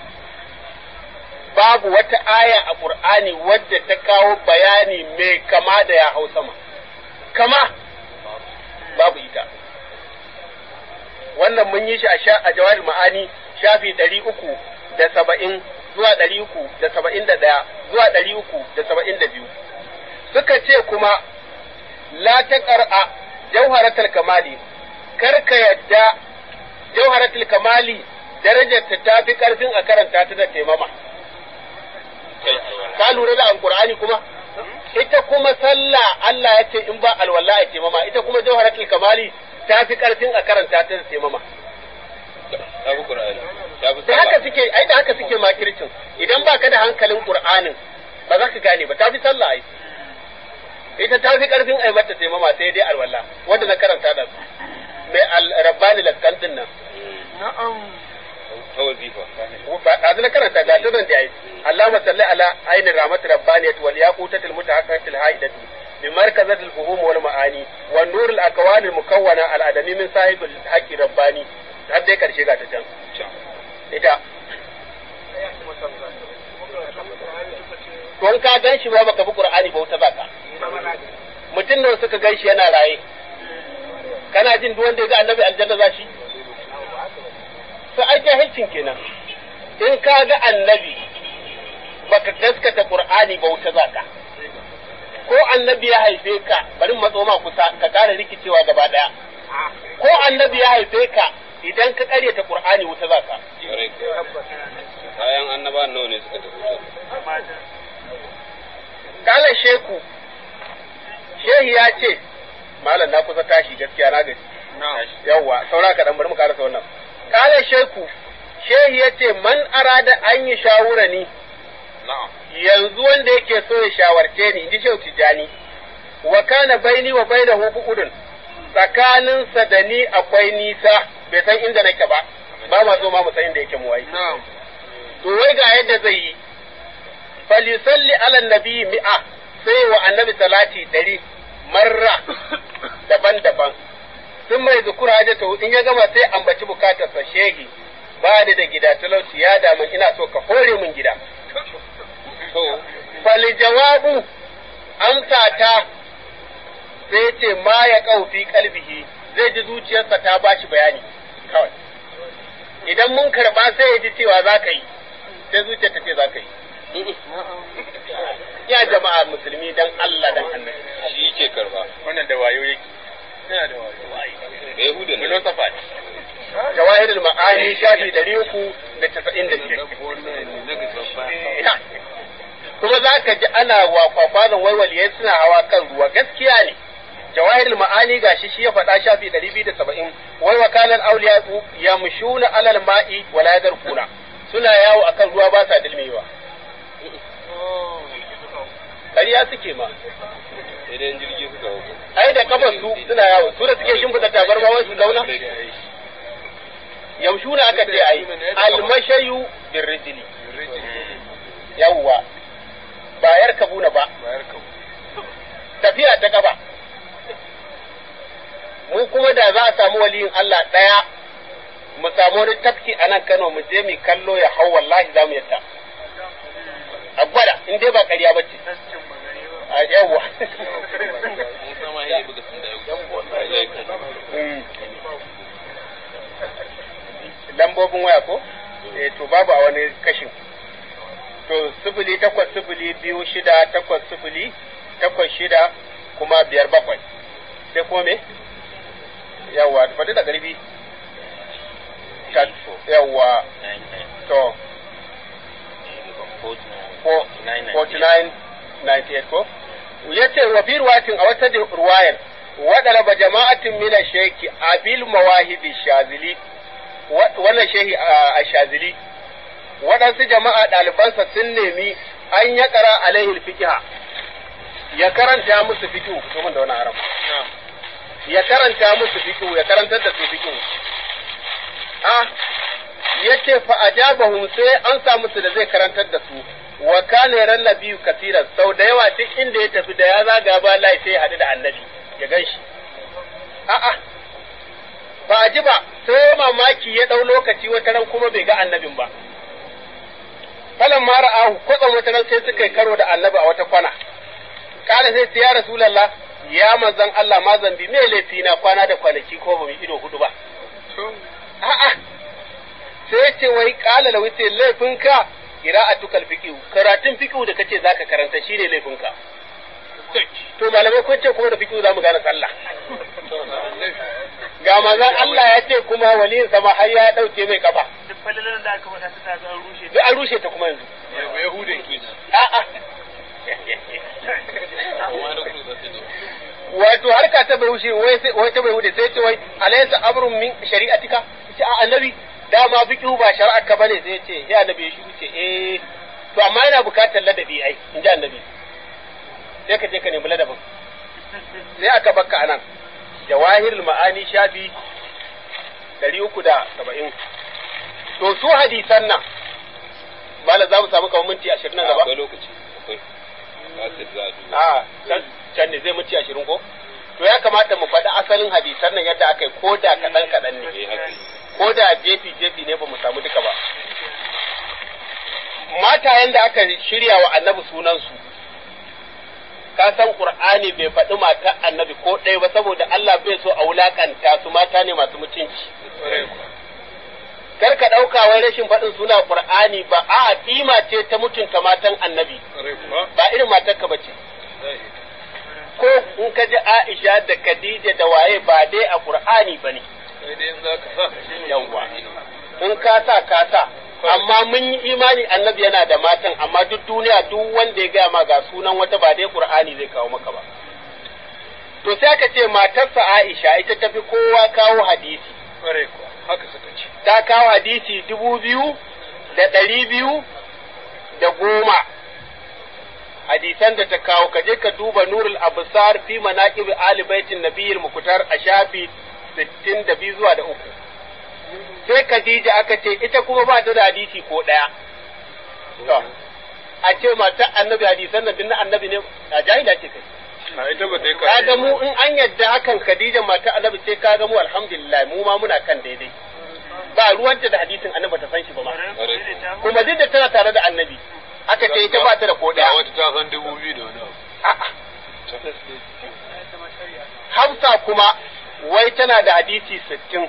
babu wata aya a Qur'ani wadda ta kawo bayani mai kama da ya hau sama kama babu ita wannan mun yi shi a sha a jawahir ma'ani shafi ɗari uku da saba'in zuwa ɗari uku da saba'in da ɗaya zuwa ɗari uku da saba'in da biyu suka ce kuma la ta ƙar'a jauharatul kamali kar ka yadda jauharatul kamali darajar ta tafi ƙarfin a karanta ta da taimama ka lura da alƙur'ani kuma ita kuma sallah Allah ya ce in ba alwala a taimama ita kuma jauharatul kamali ta fi ƙarfin a karanta ta da taimama ta fi Qur'ani ta fi da haka suke ai da haka suke makircin idan baka da hankalin qur'anin ba za ka gane ba ta fi sallah ai ita ta fi karfin ai mata taimama sai dai alwala wanda na karanta da su mai al-rabbani laskan din nan ta wazifa ba ɗazu na karanta ga ta zan da ai Allahumma salli ala aini rahmat rabbaniyat wal yaqutatil mutahaqqatil haidati bi markazatil fuhum wal ma'ani wan nurul akwan al mukawwana al adami min sahibul haqqi rabbani har dai karshe ga ta can ita Don ka gan shi ba baka bi Qur'ani ba wuta zaka. Mutum nawa suka gan shi yana raye. Kana jin duk wanda ya ga annabi aljanna za shi? Sai ai jahilcin kenan. In ka ga annabi baka gaskata Qur'ani ba wuta zaka. Ko annabi ya haife ka bari matso ma kusa ka kare rikicewa gaba daya. Ko annabi ya haife ka idan ka karyata Qur'ani wuta zaka. Ƙwarai kuwa. kayan annaba nawa ne suka tafi wuta Kala sheku, shehi ya ce, Malam na kusa tashi gaskiya na gaji. Yawwa, saura kaɗan bari mu karasa wannan. Kala sheku, shehi ya ce, Man arada an yi shawura ni, na'am yanzu wanda yake so ya shawarce ni, ji shehu tijjani, wa kana baini wa bai da udun, tsakaninsa da ni akwai nisa, bai san inda nake ba, ba ma so ma mu san inda yake mu wai. na'am To wai ga yadda zai yi, falisalli ala nabi mi'a sai wa annabi salati ɗari marra daban-daban. Sun mai zukura hajjata in ya gama sai ambaci bukatarsa shehi ba da da gida talauci ya damu ina so ka hore min gida. to Fali jawabu amsa ta sai ce ma ya ƙaufi kalbihi zai ji zuciyarsa ta bashi bayani kawai. Idan mun karɓa sai ya ji cewa za ka yi, sai zuciyar ta ce za ka yi. Ya jama'a musulmi dan Allah dan annabi. shi yake karba wannan da wayo yake yana da wayo da yahuda ne filosofa ne Jawahirul ma'ani shafi ɗari uku da casa'in da biyar. Kuma za ka ji ana wa kwakwazon waiwaliyai suna hawa kan ruwa gaskiya ne. Jawahirul ma'ani ga shi shi ya faɗa shafi ɗari biyu da saba'in wai wakalan auliya ya mushuna alal ma'i wala yadarkuna suna yawo akan ruwa ba sa dilmewa. Ƙarya suke ma. sai dai jirgi suka hau ai da kafar su suna yawo su da suke shimfiɗa tabarma wai su zauna yamshuna aka ce ai almashayu birrijili yawwa ba yar kabuna ba tafiya ta kafa mu kuma da za a samu waliyin Allah ɗaya mu samu wani tafki a nan Kano mu je mu kallo ya hau wallahi za mu yadda a gwada in dai ba ƙarya ba ce Taskin magani ba. a yawwa mun sama ya buga sun da yau Mm. lambobin waya ko eh to babu a wani kashin to sifili takwas sifili biyu shida takwas sifili takwas shida kuma biyar bakwai sai kuma me yawwa faɗi da ƙarfi Ta- yawwa to ko 4998 ko yace wa fi ruwatin a wata ruwayar wadala ba jama'atin mina sheki abil mawahibi shazili wa- wannan shehi a a shazili waɗansu jama'a ɗalibansa sun nemi an ya ƙara alaihil fikiha ya karanta musu fikihu domin da wani haram ya karanta musu fikihu ya karantar da su fikihu ah yace fa ajabahum sai an sa musu da zai karantar da su wa kana yaran nabiyyu kasiran sau da yawa duk inda ya tafi da ya zaga ba lai sai ya haɗu da annabi ya ganshi a'a ba ji ba sai mamaki ya ɗau lokaci wata ran kuma bai ga annabin ba falan mara ahu kwatsam wata ran sai suka yi karo da annabi a wata kwana kala sai ce ya rasulallah ya manzon Allah ma zambi me laifi na kwana da kwanaki ko ba mu ido hudu ba a'a sai ce wai kala la wuce laifinka qira'atukal fiqh karatun fiqh da kace zaka karanta shine laifinka to malamai kun ce kuma da fiqh zamu gane sallah ga manzon Allah ya ce kuma waliyin sama har ya dauke mai kafa Duk falalan da aka faɗa su ta ga an rushe. duk an rushe ta kuma yanzu Yahudan kenan. a'a amma da kuma za su ne wato harka ta bai wuce wai sai wai ta bai wuce sai ce wai alaysa amrun min shari'atika ce a annabi dama fiqhu ba shari'ar ka bane sai ce ya annabi shi ce eh to amma yana bukatar ladabi ai in ji annabi sai ka je ka nemi ladabin sai aka bakka anan jawahirul ma'ani shafi 370 to su hadisan nan malam za mu samu kamar minti 20 nan gaba akwai lokaci akwai kasir za a duba a can can ne zai minti ashirin ko to ya kamata mu faɗi asalin hadisan nan yadda aka yi ko da kaɗan kaɗan ne eh haka ne. ko da jefi jefi ne ba mu samu duka ba matayen da aka shirya wa annabi sunansu ka san qur'ani bai faɗi mata annabi ko ɗaya ba saboda Allah bai so a wulakanta su mata ne masu mutunci kar ka ɗauka wai rashin faɗin suna qur'ani ba a kima ce ta mutunta matan annabi ba irin matarka ba ce ko in ka ji Aisha da Khadija da waye ba dai a Qur'ani bane Sai dai in za ka sa. yawwa in ka sa ka sa amma mun yi imani annabi yana da matan amma duk duniya duk wanda ya gaya ma ga sunan wata ba dai Qur'ani zai kawo maka ba to sai aka ce matarsa Aisha ita tafi kowa kawo hadisi Kwarai kuwa. Haka suka ce. ta kawo hadisi dubu biyu da ɗari biyu da goma hadisan da ta kawo ka je ka duba nurul absar fi manaqib ali baitin nabiyil mukutar a shafi 62 zuwa da uku sai Khadija aka ce ita kuma ba ta da hadisi ko ɗaya to a ce mata annabi hadisan nan din na annabi ne a jahila ce kai A ita ba ta yi kaga mu in an yadda hakan Khadija mata annabi sai kaga mu alhamdulillah mu ma muna kan daidai ba ruwanta da hadisin annabi ta san shi ba ma kuma duk da tana tare da annabi aka ce ita ba ta da ko Da daya wata ta san dubu biyu da wani abu. a'a Hamsa kuma wai tana da hadisi sittin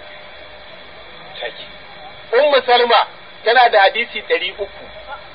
Ummu Salma tana da hadisi ɗari uku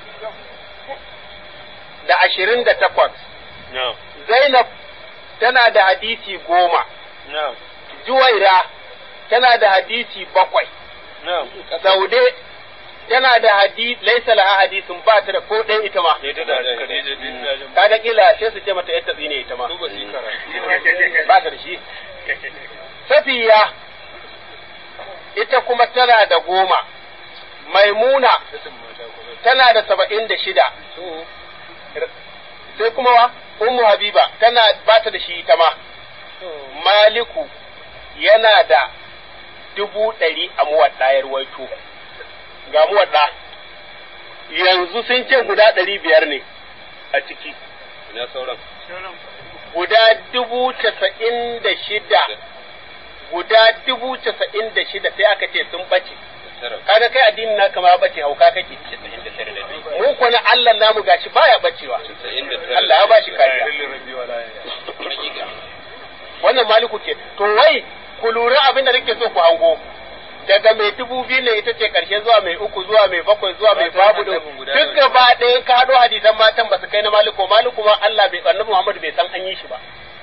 da ashirin da takwas Na'am. Zainab tana da hadisi goma Na'am. Juwaira tana da hadisi bakwai Na'am. Saude tana da hadisi laisa laha hadisin ba ta da ko ɗaya ita ma Ita da Khadija din da jin. ta da kila sai su ce mata yadda tsine ita ma Su ba su yi karatu. ba ta da shi Safiya ita kuma tana da goma Maimuna Mutum mata kuma. tana da saba'in da shida sai kuma wa Ummu Habiba tana ba ta da shi ita ma Maliku yana da dubu ɗari a muwaɗa ya ruwaito ga muwaɗa yanzu sun ce guda ɗari biyar ne a ciki ina sauran guda dubu casa'in da shida guda dubu casa'in da shida sai aka ce sun ɓace tara kaga kai addinin na kama ɓace hauka kake casa'in da tara da biyu mu kuwa na Allah namu gashi baya ɓacewa casa'in da tara Allah ya bashi kariya hakika wannan maliku ke to wai ku lura abin da nake so ku hango daga mai dubu biyu ne ita ce karshe zuwa mai uku zuwa mai bakwai zuwa mai babu da duk gaba ɗaya ka haɗo hadisan matan ba su kai na maliku maliku ma Allah bai annabi Muhammad bai san an yi shi ba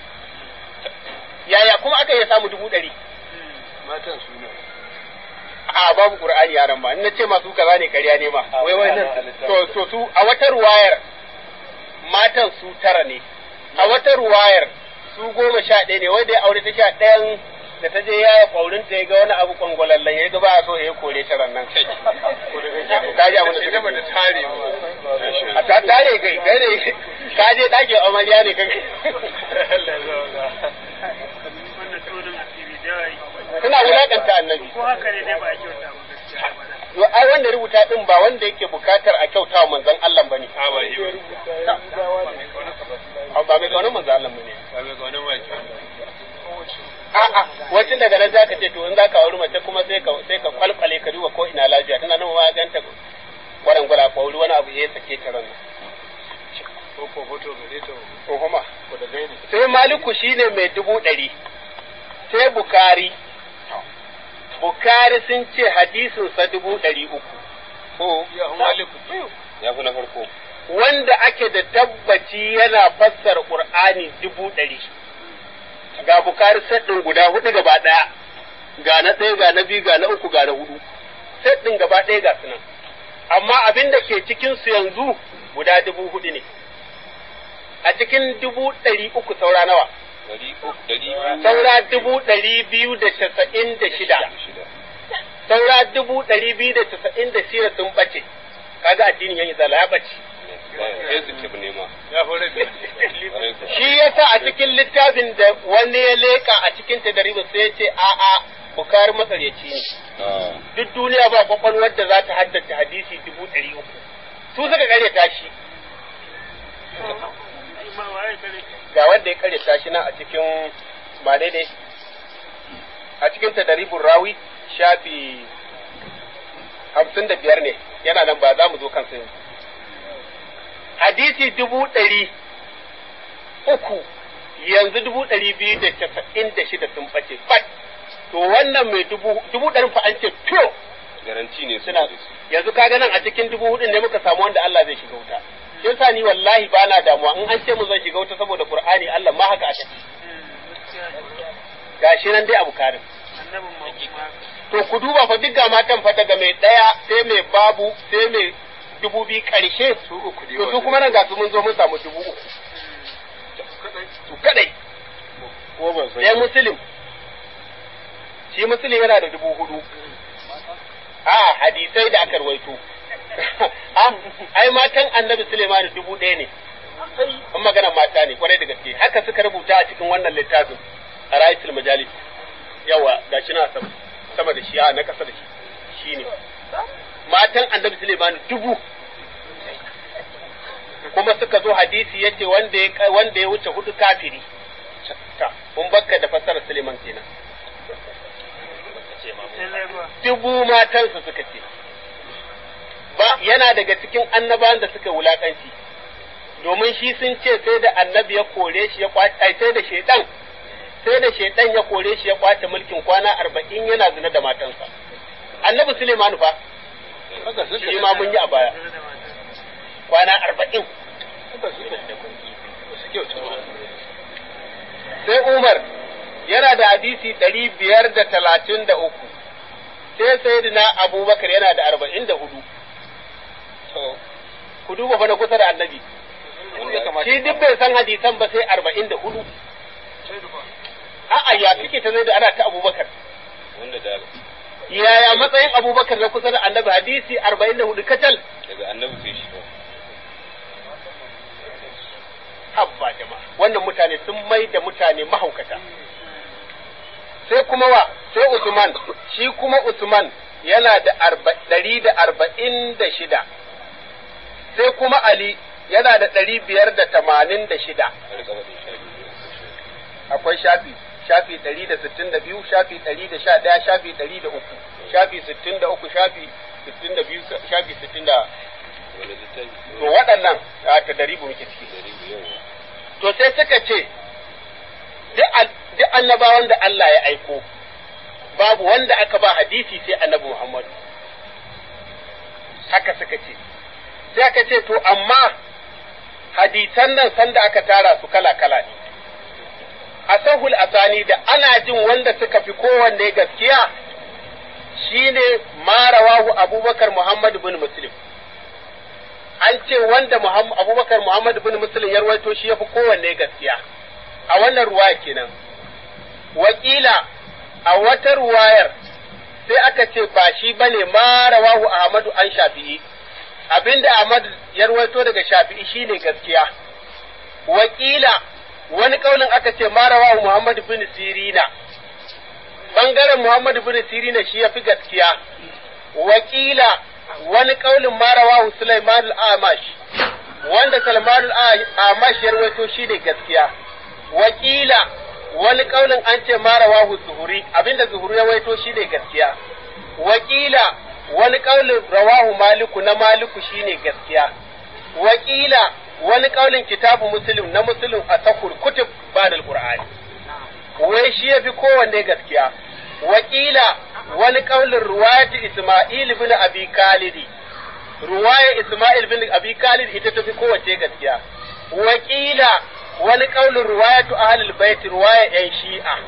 yaya kuma aka iya samu dubu ɗari matan suna a babu qur'ani yaran ba in na ce masu kaza ne ƙarya ne ma wai wai nan to to su a wata ruwayar matan su tara ne a wata ruwayar su goma sha ɗaya ne wanda ya aure ta sha ɗayan da ta je ya ƙwaurin ta ya ga wani abu kwangwalallen ya ga ba a so ya kore ta ran nan kai ka ji abin da suka da tare mu a ta tare kai kai ne ka je ɗakin amarya ne kai wannan tonin asiri da yawa yi. suna wulakanta annabi ko haka ne dai ba a kyauta ba gaskiya ba da. to ai wanda rubuta din ba wanda yake bukatar a kyauta wa manzon Allah bane a ba yi a ba mai kaunar manzon Allah bane ba mai gaunin waki a'a wacin daga nan zaka ce to in zaka auri mace kuma sai ka sai ka kwalkwale ka duba ko ina lafiya tana nan ma ganta gwaran gwara ko wani abu ya sake ta ran ko ko hoto gare ta ko kuma ko da gaini sai maliku shine mai dubu ɗari sai bukari bukari sun ce hadisin sa dubu ɗari uku ko ya maliku ya fi na farko wanda ake da tabbaci yana fassara qur'ani dubu ɗari ga bukari ɗin guda hudu gaba ɗaya ga na ɗaya ga na biyu ga na uku ga na hudu ɗin gaba ɗaya ga su nan amma abin da ke cikin su yanzu guda dubu hudu ne a cikin dubu ɗari uku saura nawa ɗari uku ɗari biyu saura dubu ɗari biyu da casa'in da shida shida saura dubu ɗari biyu da casa'in da shida sun ɓace kaga addinin yan izala ya ɓace sai su tafi nema ya fi rabi ƙwarai ku. shi yasa a cikin littafin da wani ya leƙa a cikin tadaribin sai ya ce a'a bukari matsaryaci ne Ah, duk duniya ba kwakwalwar da za ta haddace hadisi dubu ɗari uku su suka karyata shi Ma waye kare? ga wanda ya karyata shi nan a cikin ba daidai a cikin tadaribin rawi shafi hamsin da biyar ne yana nan ba za mu zo kansa yanzu hadisi dubu ɗari uku yanzu dubu ɗari biyu da casa'in da shida sun ɓace bat to wannan mai dubu dubu ɗarin fa an ce fiyo garanti ne suna suna da su yanzu kaga nan a cikin dubu hudun ne muka samu wanda Allah zai shiga wuta shi yasa ni wallahi ba na damuwa in an ce mu zan shiga wuta saboda Qur'ani Allah ma haka aka ce Gaskiya ne. gashi nan dai abu karin Annabin ma kuma haka. to ku duba fa duk ga matan fa daga mai daya sai mai babu sai mai dubu biyu karshe su uku ne to su kuma nan ga su mun zo mun samu dubu uku su kadai ko ban san sai muslim shi muslim yana da dubu hudu a hadisai da aka rawaito Ah, ai matan annabi Suleiman dubu ɗaya ne in magana mata ne kwarai da gaske haka suka rubuta a cikin wannan littafin a ra'isul majalis yawa ga shi na sama sama da shi a na kasa da shi shine matan annabi Suleiman dubu kuma suka zo hadisi yace wanda ya wanda ya wuce hudu kafiri ta mun bakka da fassarar Suleiman kenan Lallai ba. dubu matansa suka ce ba yana daga cikin annabawan da suka wulakanci domin shi sun ce sai da annabi ya kore shi ya kwace ai sai da shedan sai da shedan ya kore shi ya kwace mulkin kwana arba'in yana zina da matansa annabi Suleiman fa shi ma mun yi a baya Tare da mata. kwana arba'in sai Umar yana da hadisi ɗari biyar da talatin da uku sai Sayyidina Abubakar yana da arba'in da hudu ku duba fa na kusa da annabi shi duk bai san hadisan ba sai arba'in da hudu a'a ya kike ta zai da ana ta Abubakar wanda da yaya matsayin Abubakar na kusa da annabi hadisi arba'in da hudu kacal daga annabi sai shi ba habba jama'a wannan mutane sun mai da mutane mahaukata sai kuma wa sai Usman shi kuma Usman yana da arba- ɗari da arba'in da shida sai kuma Ali yana da ɗari biyar da tamanin da shida har gaba da sha biyu akwai shafi shafi ɗari da sittin da biyu shafi ɗari da sha ɗaya shafi ɗari da uku shafi sittin da uku shafi sittin da biyu shafi sittin da wani littafi to waɗannan a ta dari muke ciki dari yau to sai suka ce duk al- duk annabawan da Allah ya aiko babu wanda aka ba hadisi sai annabi Muhammad haka suka ce sai aka ce to amma hadisan nan sanda aka tara su kala kala ne asahul asani da ana jin wanda suka fi kowanne gaskiya shine ma rawahu abubakar muhammad bin muslim an ce wanda Muhammad, abubakar muhammad bin muslim ya rawaito shi ya fi kowanne gaskiya a wannan ruwaya kenan wakila a wata ruwayar sai aka ce ba shi bane ma rawahu ahmadu an shafi'i abinda ahmad ya rawaito daga shafi'i shine gaskiya wakila wani kaulin aka ce ma rawahu muhammad bin sirina bangaren muhammad bin sirina shi ya fi gaskiya wakila wani kaulin ma rawahu sulaiman al-amash wanda salman al-amash ya rawaito shine gaskiya wakila wani kaulin an ce ma rawahu zuhuri abinda zuhuri ya waito shine gaskiya wakila wani kaulin rawahu maliku na maliku shine gaskiya wakila wani kaulin kitabu muslim na muslim a sakur kutub ba'da qur'ani wai shi yafi kowanne gaskiya wakila wani kaulin ruwayati isma'il bin abi kalidi ruwaya isma'il bin abi kalid ita tafi kowace gaskiya wakila wani kaulin ruwayatu ahlul bait ruwaya yan shi'a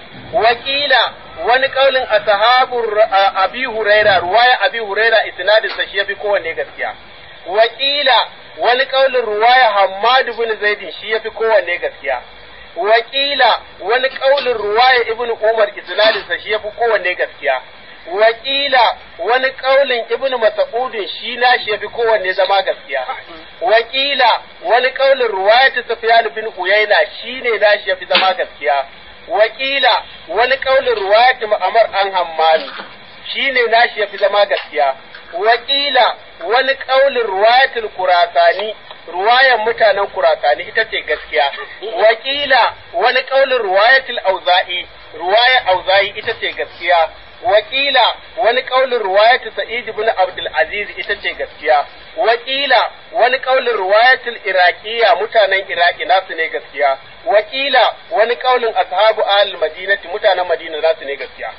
wakila wani kaulin ashabur abi huraira ruwaya abi huraira isnadin sa shi yafi kowanne gaskiya wakila wani kaulin ruwaya hammad bin zaid shi yafi kowanne gaskiya wakila wani kaulin ruwaya ibnu umar isnadin sa shi yafi kowanne gaskiya wakila wani kaulin ibnu mas'udin shi na shi yafi kowanne zama gaskiya wakila wani kaulin ruwayatu sufyan bin uyayna shine na shi yafi zama gaskiya wakila wani kaulin ruwayatu ma'amar an hammani shine na shi yafi zama gaskiya wakila wani kaulin ruwayatul kurasani ruwayan mutanen kurasani ita ce gaskiya wakila wani kaulin ruwayatul auza'i ruwaya auza'i ita ce gaskiya wakila wani kaulin ruwayatu sa'id ibn abdul aziz ita ce gaskiya wakila wani kaulin ruwayatul iraqiya mutanen iraki nasu ne gaskiya wakila wani kaulin ashabu al madinati mutanen madina nasu ne gaskiya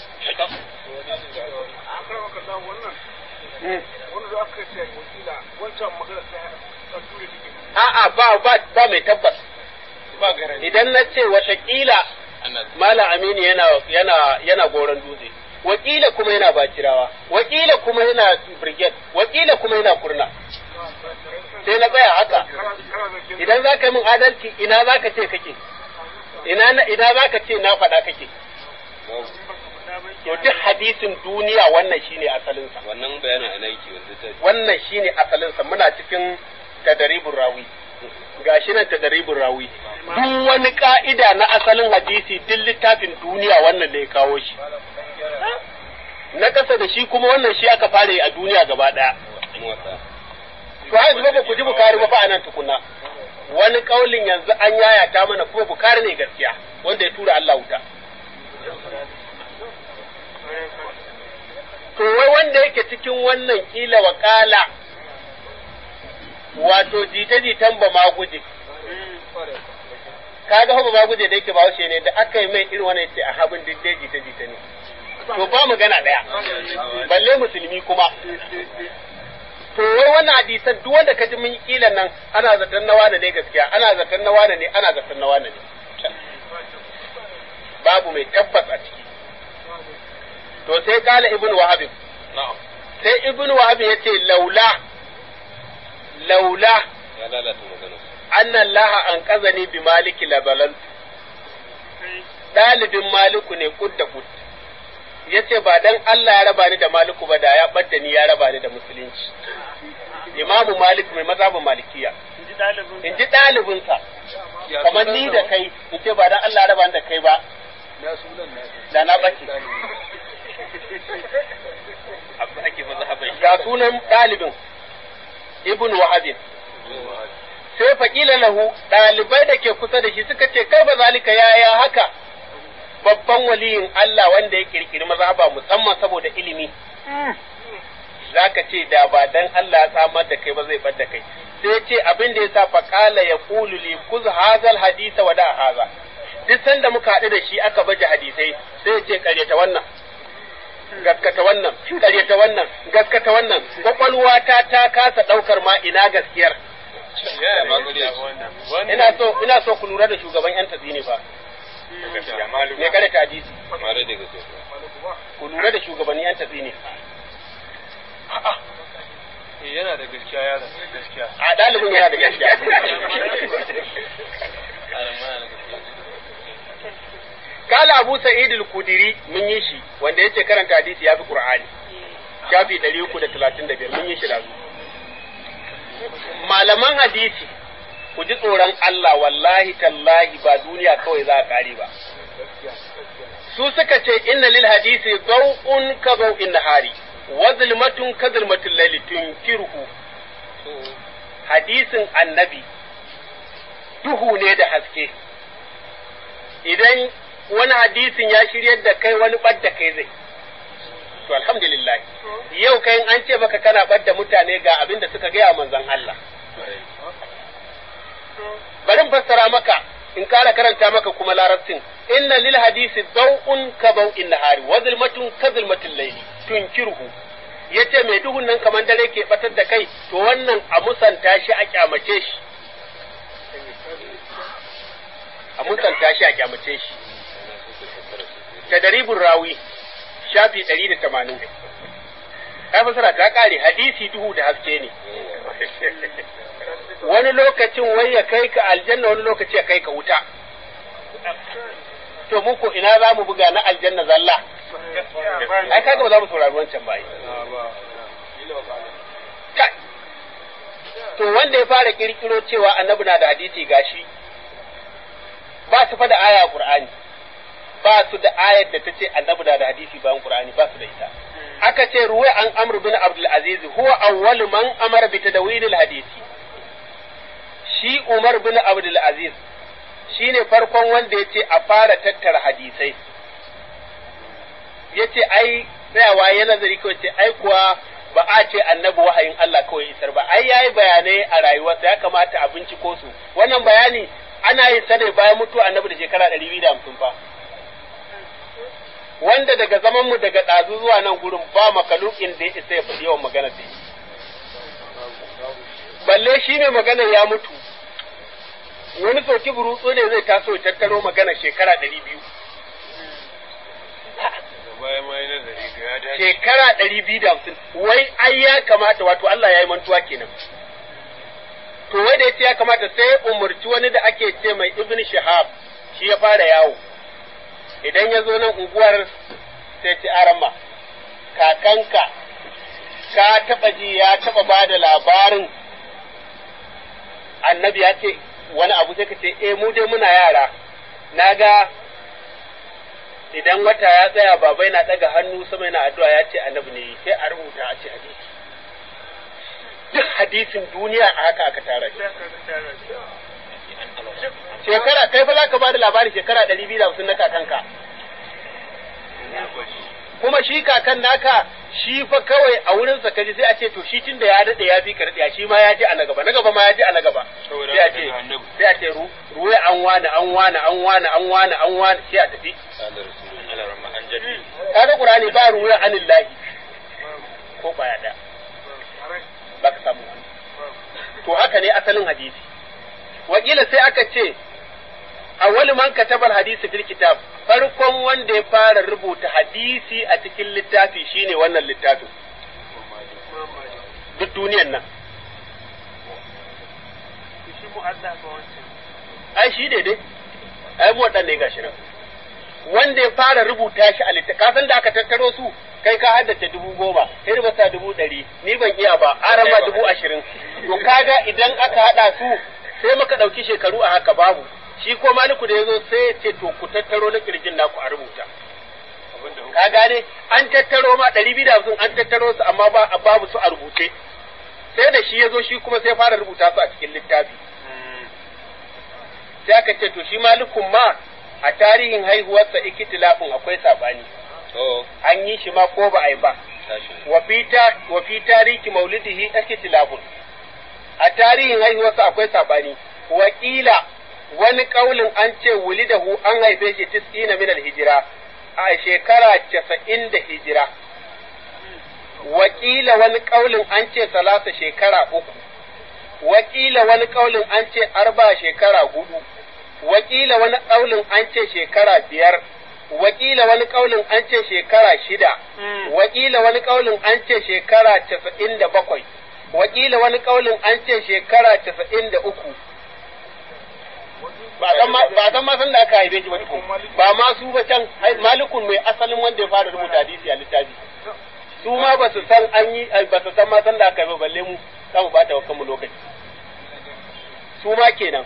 a'a ba ba ba mai tabbas idan na ce watakila Malam Aminu yana yana yana goron dutse. Wakila kuma yana bacirawa, wakila kuma yana brigade, wakila kuma yana kurna. Sai na tsaya haka. Idan za ka yi min adalci ina za ka ce kake? Ina ina za ka ce na faɗa kake? To duk hadisin duniya wannan shine asalinsa. wannan bayanin a nake wanda littafi Wannan shine asalinsa muna cikin tadaribul rawi. Gashi nan tadaribul rawi. duk wani ka'ida na asalin hadisi duk littafin duniya wannan da ya kawo shi. Na kasa da shi kuma wannan shi aka fara yi a duniya gaba ɗaya. motsa To ai zuba ba ku ji bukari ba fa a nan tukuna. Wani kaulin yanzu an yayata mana kuma bukari ne gaskiya wanda ya tura Allah wuta. To wai wanda yake cikin wannan kila wakala wato jita-jitan ba ma guje. kaga fa ba guje da yake bahaushe ne da aka yi mai irin wannan ce a habin diddai jita jita ne to ba magana daya balle musulmi kuma to wai wannan hadisan duk wanda ka ji mun kila nan ana zaton na wane ne gaskiya ana zaton na wane ne ana zaton na wane ne babu mai tabbas a ciki to sai kala ibnu wahab sai ibnu wahab yace laula laula ya lalata magana anna Allah an kazani bi maliki labalan dalibin maliku ne kud da kud yace ba dan Allah ya raba ni da maliku ba da ya badda ni ya raba ni da musulunci imamu malik mai mazhabin malikiya in ji ɗalibinsa kamar ni da kai in ce ba dan Allah ya raba ni da kai ba da na bace abu ake mazhaban ga sunan ɗalibin ibn wahabin sai faƙila lahu ɗalibai da ke kusa da shi suka ce kai ba zalika yaya haka babban waliyin Allah wanda ya kirkiri mazhaba musamman saboda ilimi zaka ce da ba dan Allah ya samar da kai ba zai bar da kai sai ce abin da yasa fa qala yaqulu li kuz hazal hadisa wa da haza duk sanda muka haɗu da shi aka baje hadisai sai ya ce karyata wannan gaskata wannan karyata wannan gaskata wannan kwakwalwa ta ta kasa ɗaukar ma ina gaskiyar ina so ina so ku lura da shugaban yan tazi fa me kada ta hadisi mare da gaske ku lura da shugabannin yan tazi ne yana da gaskiya yaron gaskiya a ɗalibin yana da gaskiya kala abu sa'id al-kudiri mun yi shi wanda yace karanta hadisi ya fi qur'ani shafi 335 mun yi shi da malaman hadisi ku ji tsoron Allah wallahi tallahi ba duniya kawai za a kare ba su suka ce inna lil hadisi daw'un ka daw'in nahari wa zulmatun ka zulmatul layli tunkiruhu hadisin annabi duhu ne da haske idan wani hadisin ya shiryar da kai wani ɓadda kai zai to alhamdulillah yau kai an ce maka kana ɓadda mutane ga abin da suka gaya manzon Allah bari fassara maka in kara karanta maka kuma larabcin inna lil hadisi daw'un ka daw'in nahari wa zulmatun ka zulmatil layli tunkirhu yace mai duhun nan kaman dare ke batar da kai to wannan a musanta shi a kyamace shi a musanta shi a kyamace shi tadaribun rawi shafi ɗari da tamanin kai fasara ta ƙare hadisi duhu da haske ne wani lokacin wai ya kai ka aljanna wani lokaci ya kai ka wuta to muku ina za mu buga na aljanna zalla ai kaga ba za mu saurari wancan bai kai to wanda ya fara kirkiro cewa annabi na da hadisi gashi ba su fa da aya qur'ani ba su da ayar da ta ce annabi da hadisi bayan Qur'ani ba su da ita. Aka ce ruwa an Amr bin Abdul Aziz huwa awwal man amara bi tadawin al hadisi. Shi Umar bin Abdul Aziz shine farkon wanda yace a fara tattara hadisai. Yace ai tsayawa ya nazari kawai ce ai kuwa ba a ce annabi wahayin Allah kawai isar ba ai yayi bayanai a rayuwarsa ya kamata a binciko su wannan bayani ana yin sa ne bayan mutuwa annabi da shekara 250 fa wanda daga zaman mu daga ɗazu zuwa nan gurin ba makalukin da ya isa ya faɗi yawan magana da yi. Balle shi mai magana ya mutu, wani soki burutsu ne zai taso ya tattaro magana shekara ɗari biyu. Shekara ɗari biyu da hamsin, wai ai ya kamata wato Allah ya yi mantuwa kenan. To wai da ya ce ya kamata sai umarci wani da ake ce mai Ibn Shihab shi ya fara yawo. idan ya zo nan unguwar sai ci arama kakanka ka taɓa ji ya taɓa ba da labarin annabi ya ce wani abu sai ka ce eh mu dai muna yara na ga idan wata ya tsaya babai na ɗaga hannu sama yana addu'a ya ce annabi ne sai a rubuta a ce hadisi duk hadisin duniya a haka aka tara shi shekara kai fa za ka ba da labari shekara ɗari biyu da hamsin na kakanka kuma shi kakan naka shi fa kawai a wurin sa kaji sai a ce to shi tun da ya daɗe ya fi ka daɗe shi ma ya ji a na gaba na gaba ma ya ji a na gaba sai a ce sai a ce ruwa an wani an wani an wani an wani an wani sai a tafi kaga qur'ani ba ruwa anillahi ko baya da ba ka samu to haka ne asalin hadisi wakila sai aka ce awwal man kataba hadisi fil kitab farkon wanda ya fara rubuta hadisi a cikin littafi shine wannan littafin duk duniyan nan ai shi daidai ai mu waɗanne gashi nan wanda ya fara rubuta shi a littafi kasan da aka tattaro su kai ka haddace dubu goma sai da basa dubu ɗari ni ban iya ba arama dubu ashirin to kaga idan aka haɗa su sai muka ɗauki shekaru a haka babu shi ko maliku da ya zo sai ce to ku tattaro na kirjin naku a rubuta ka gane an tattaro ma ɗari biyu da hamsin an tattaro su amma ba babu su a rubuce sai da shi ya zo shi kuma sai fara rubuta su a cikin littafi sai aka ce to shi malikun ma a tarihin haihuwarsa ikitilafin akwai sabani to an yi shi ma ko ba a yi ba tashi wa fi ta- wa fi tariki maulidihi ikitilafun a tarihin haihuwarsa akwai sabani wakila wani kaulin an ce wulidahu an haife shi tis'ina min hijira a shekara casa'in da hijira wakila wani kaulin an ce salasa shekara uku wakila wani kaulin an ce arba shekara hudu wakila wani kaulin an ce shekara biyar wakila wani kaulin an ce shekara shida wakila wani kaulin an ce shekara casa'in da bakwai wakila wani kaulin an ce shekara casa'in da uku ba san ma ba san ma san da aka haife shi ba tukun ba ma su ba can hai- malikun mai asalin wanda ya fara rubuta hadisi a littafi su ma ba su san an yi ai, ba su san ma san da aka haife balle mu za mu bata wa kanmu lokaci su ma kenan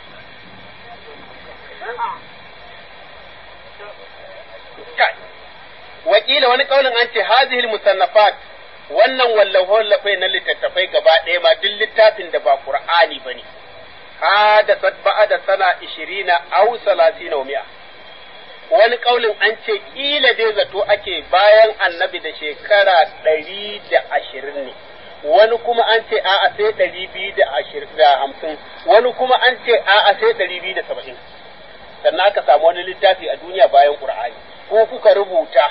Kai. wakila wani kaulin an ce hazihil musannafat wannan wallafe na littattafai gaba ɗaya ma duk littafin da ba qur'ani bane hadasat ba'da sana 20 aw 30 wa mi'a wani kaulin an ce kila dai zato ake bayan annabi da shekara ɗari da ashirin ne wani kuma an ce a'a sai ɗari biyu da ashirin da hamsin wani kuma an ce a'a sai ɗari biyu da saba'in sannan aka samu wani littafi a duniya bayan ƙur'ani ko kuka rubuta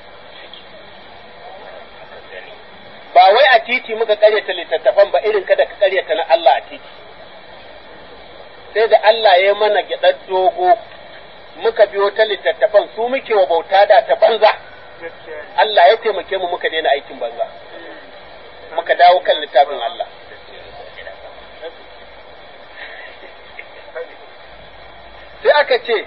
ba wai a titi muka karyata littattafan ba irin kada ka karyata na Allah a titi sai da Allah ya mana gyaɗar dogo muka biyo ta littattafan su muke wa bauta da ta banza gaskiya ne Allah ya taimake mu muka daina aikin banza muka dawo kan littafin Allah sai aka ce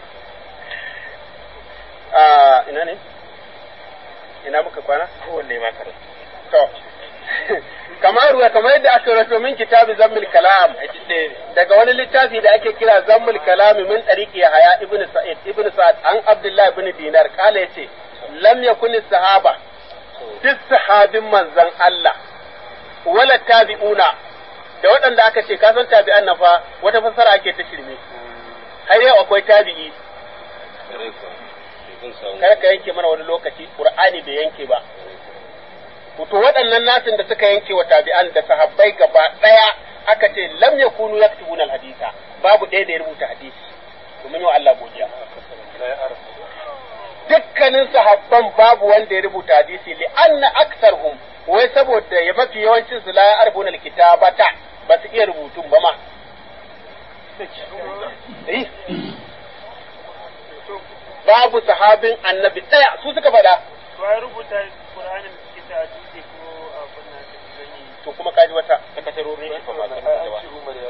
a ina ne ina muka kwana kowanne ma karatu to kamar ruwa kamar yadda aka rato min kitabi zammil kalam daga wani littafi da ake kira zammil kalam min tariqi haya ibnu sa'id ibnu sa'ad an abdullah ibn dinar kala yace lam yakun sahaba duk sahabin manzon Allah wala tabi'una da waɗanda aka ce kasan tabi'an nan fa wata fassara ake ta shirme har yau akwai tabi'i kare ku kun samu kar ka yanke mana wani lokaci qur'ani bai yanke ba to waɗannan nasin da suka yanke wa tabi'an da sahabbai gaba ɗaya aka ce lam yakunu yaktubuna alhadisa babu ɗaya da ya rubuta hadisi domin yau Allah godiya dukkanin sahabban babu wanda ya rubuta hadisi li anna aksarhum wai saboda ya mafi yawancin su la ya'rifuna alkitabata ba su iya rubutun ba ma Eh. babu sahabin annabi ɗaya su suka faɗa to ai rubuta Qur'anin da suke ta dutse ko abin nan da gani to kuma kaji wata sakatarorin shi fa ba san da ba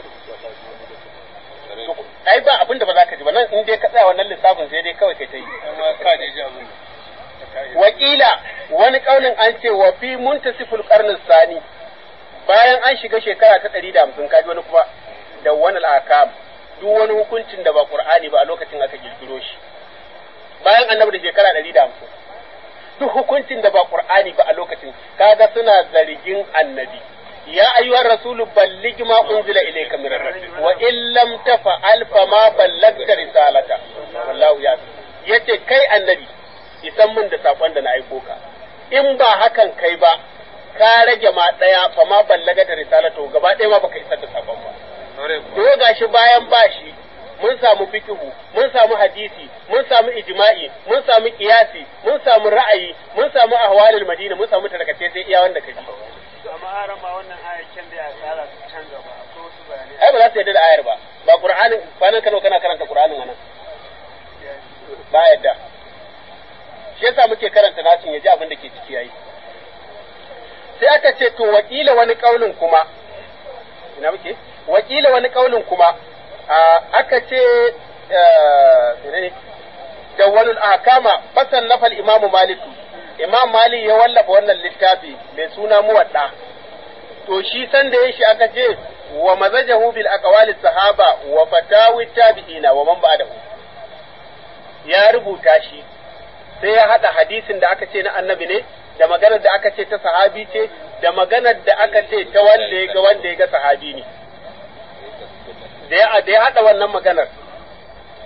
kare ku ai ba abin da ba za ka ji ba nan in dai ka tsaya wannan lissafin sai dai kawai kai ta yi amma ka da ji abin wakila wani kaunin an ce wa fi muntasiful qarnin sani bayan an shiga shekara ta ɗari da hamsin kaji wani kuma da wani al'akam duk wani hukuncin da ba qur'ani ba a lokacin aka kirkiro shi bayan annabi da shekara ɗari da hamsin duk hukuncin da ba qur'ani ba a lokacin kaga suna zargin annabi ya ayyuhar rasulu balligh ma unzila ilayka min rabbik wa in lam tafa'al fa ma ballagta risalata wallahu ya yace kai annabi isan min da sakon da na aiko ka in ba hakan kai ba ka rage ma daya fa ma ballaga da risalata gaba ɗaya ma baka isar da sakon ba kare ku to gashi bayan bashi mun samu fikihu mun samu hadisi mun samu ijma'i mun samu qiyasi mun samu ra'ayi mun samu ahwalul madina mun samu tarkace sai iya wanda kaji amma aran ma wannan ayyakin da ya tsara su can gaba akwai wasu bayanai ai ba za su yarda da ayar ba ba qur'anin kwanan kano kana karanta qur'anin anan ba yadda shi yasa muke karanta nasin ya ji abin da ke ciki yayi sai aka ce to wakila wani kaulin kuma ina muke wakila wani kaulin kuma a, aka ce eh, menene dawwalul ahkama fasan nafal imamu maliku imam malik ya wallafa wannan littafi mai suna muwadda to shi san da yashi aka ce wa mazajahu bil aqwali sahaba wa fatawi tabi'ina wa man ba'dahu ya rubuta shi sai ya hada hadisin da aka ce na annabi ne da maganar da aka ce ta sahabi ce da maganar da aka ce ta wanda ya ga wanda ya ga sahabi ne da ya da ya hada wannan maganar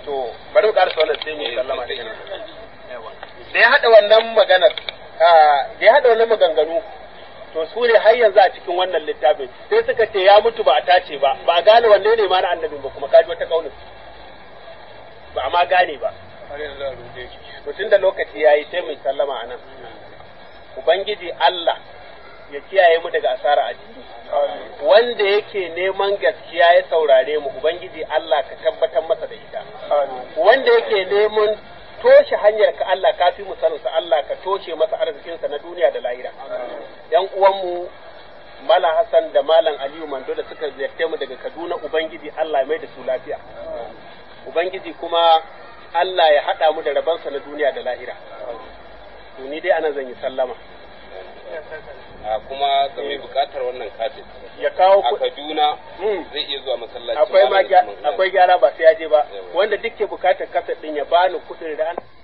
to bari mu karasa wannan sai mu sallama da da ya hada wannan maganar ah, da ya hada wannan maganganu to su ne har yanzu a cikin wannan littafin sai suka ce ya mutu ba a tace ba ba a gane wanne ne ma na annabin ba kuma kaji wata kaunin ba a ma gane ba har yanzu a rude to tun da lokaci yayi sai mu sallama anan ubangiji Allah ya kiyaye mu daga asara a jiki wanda yake neman gaskiya ya saurare mu ubangiji Allah ka tabbatar masa da ita wanda yake neman toshe hanyar ka Allah ka fi mu sanin sa Allah ka toshe masa arzikinsa na duniya da lahira yan uwanmu Malam Hassan da Malam Aliyu Mando da suka ziyarce mu daga Kaduna Ubangiji Allah ya mai da su lafiya Ubangiji kuma Allah ya haɗa mu da rabansa na duniya da lahira to ni dai ana zan yi sallama a kuma ga mai bukatar wannan katin ya kawo a kuɗi Kaduna Mm. zai iya zuwa masallaci akwai ma gya- akwai gyara ba sai ya je ba wanda duk ke bukatar kasar din ya bani kuɗin ran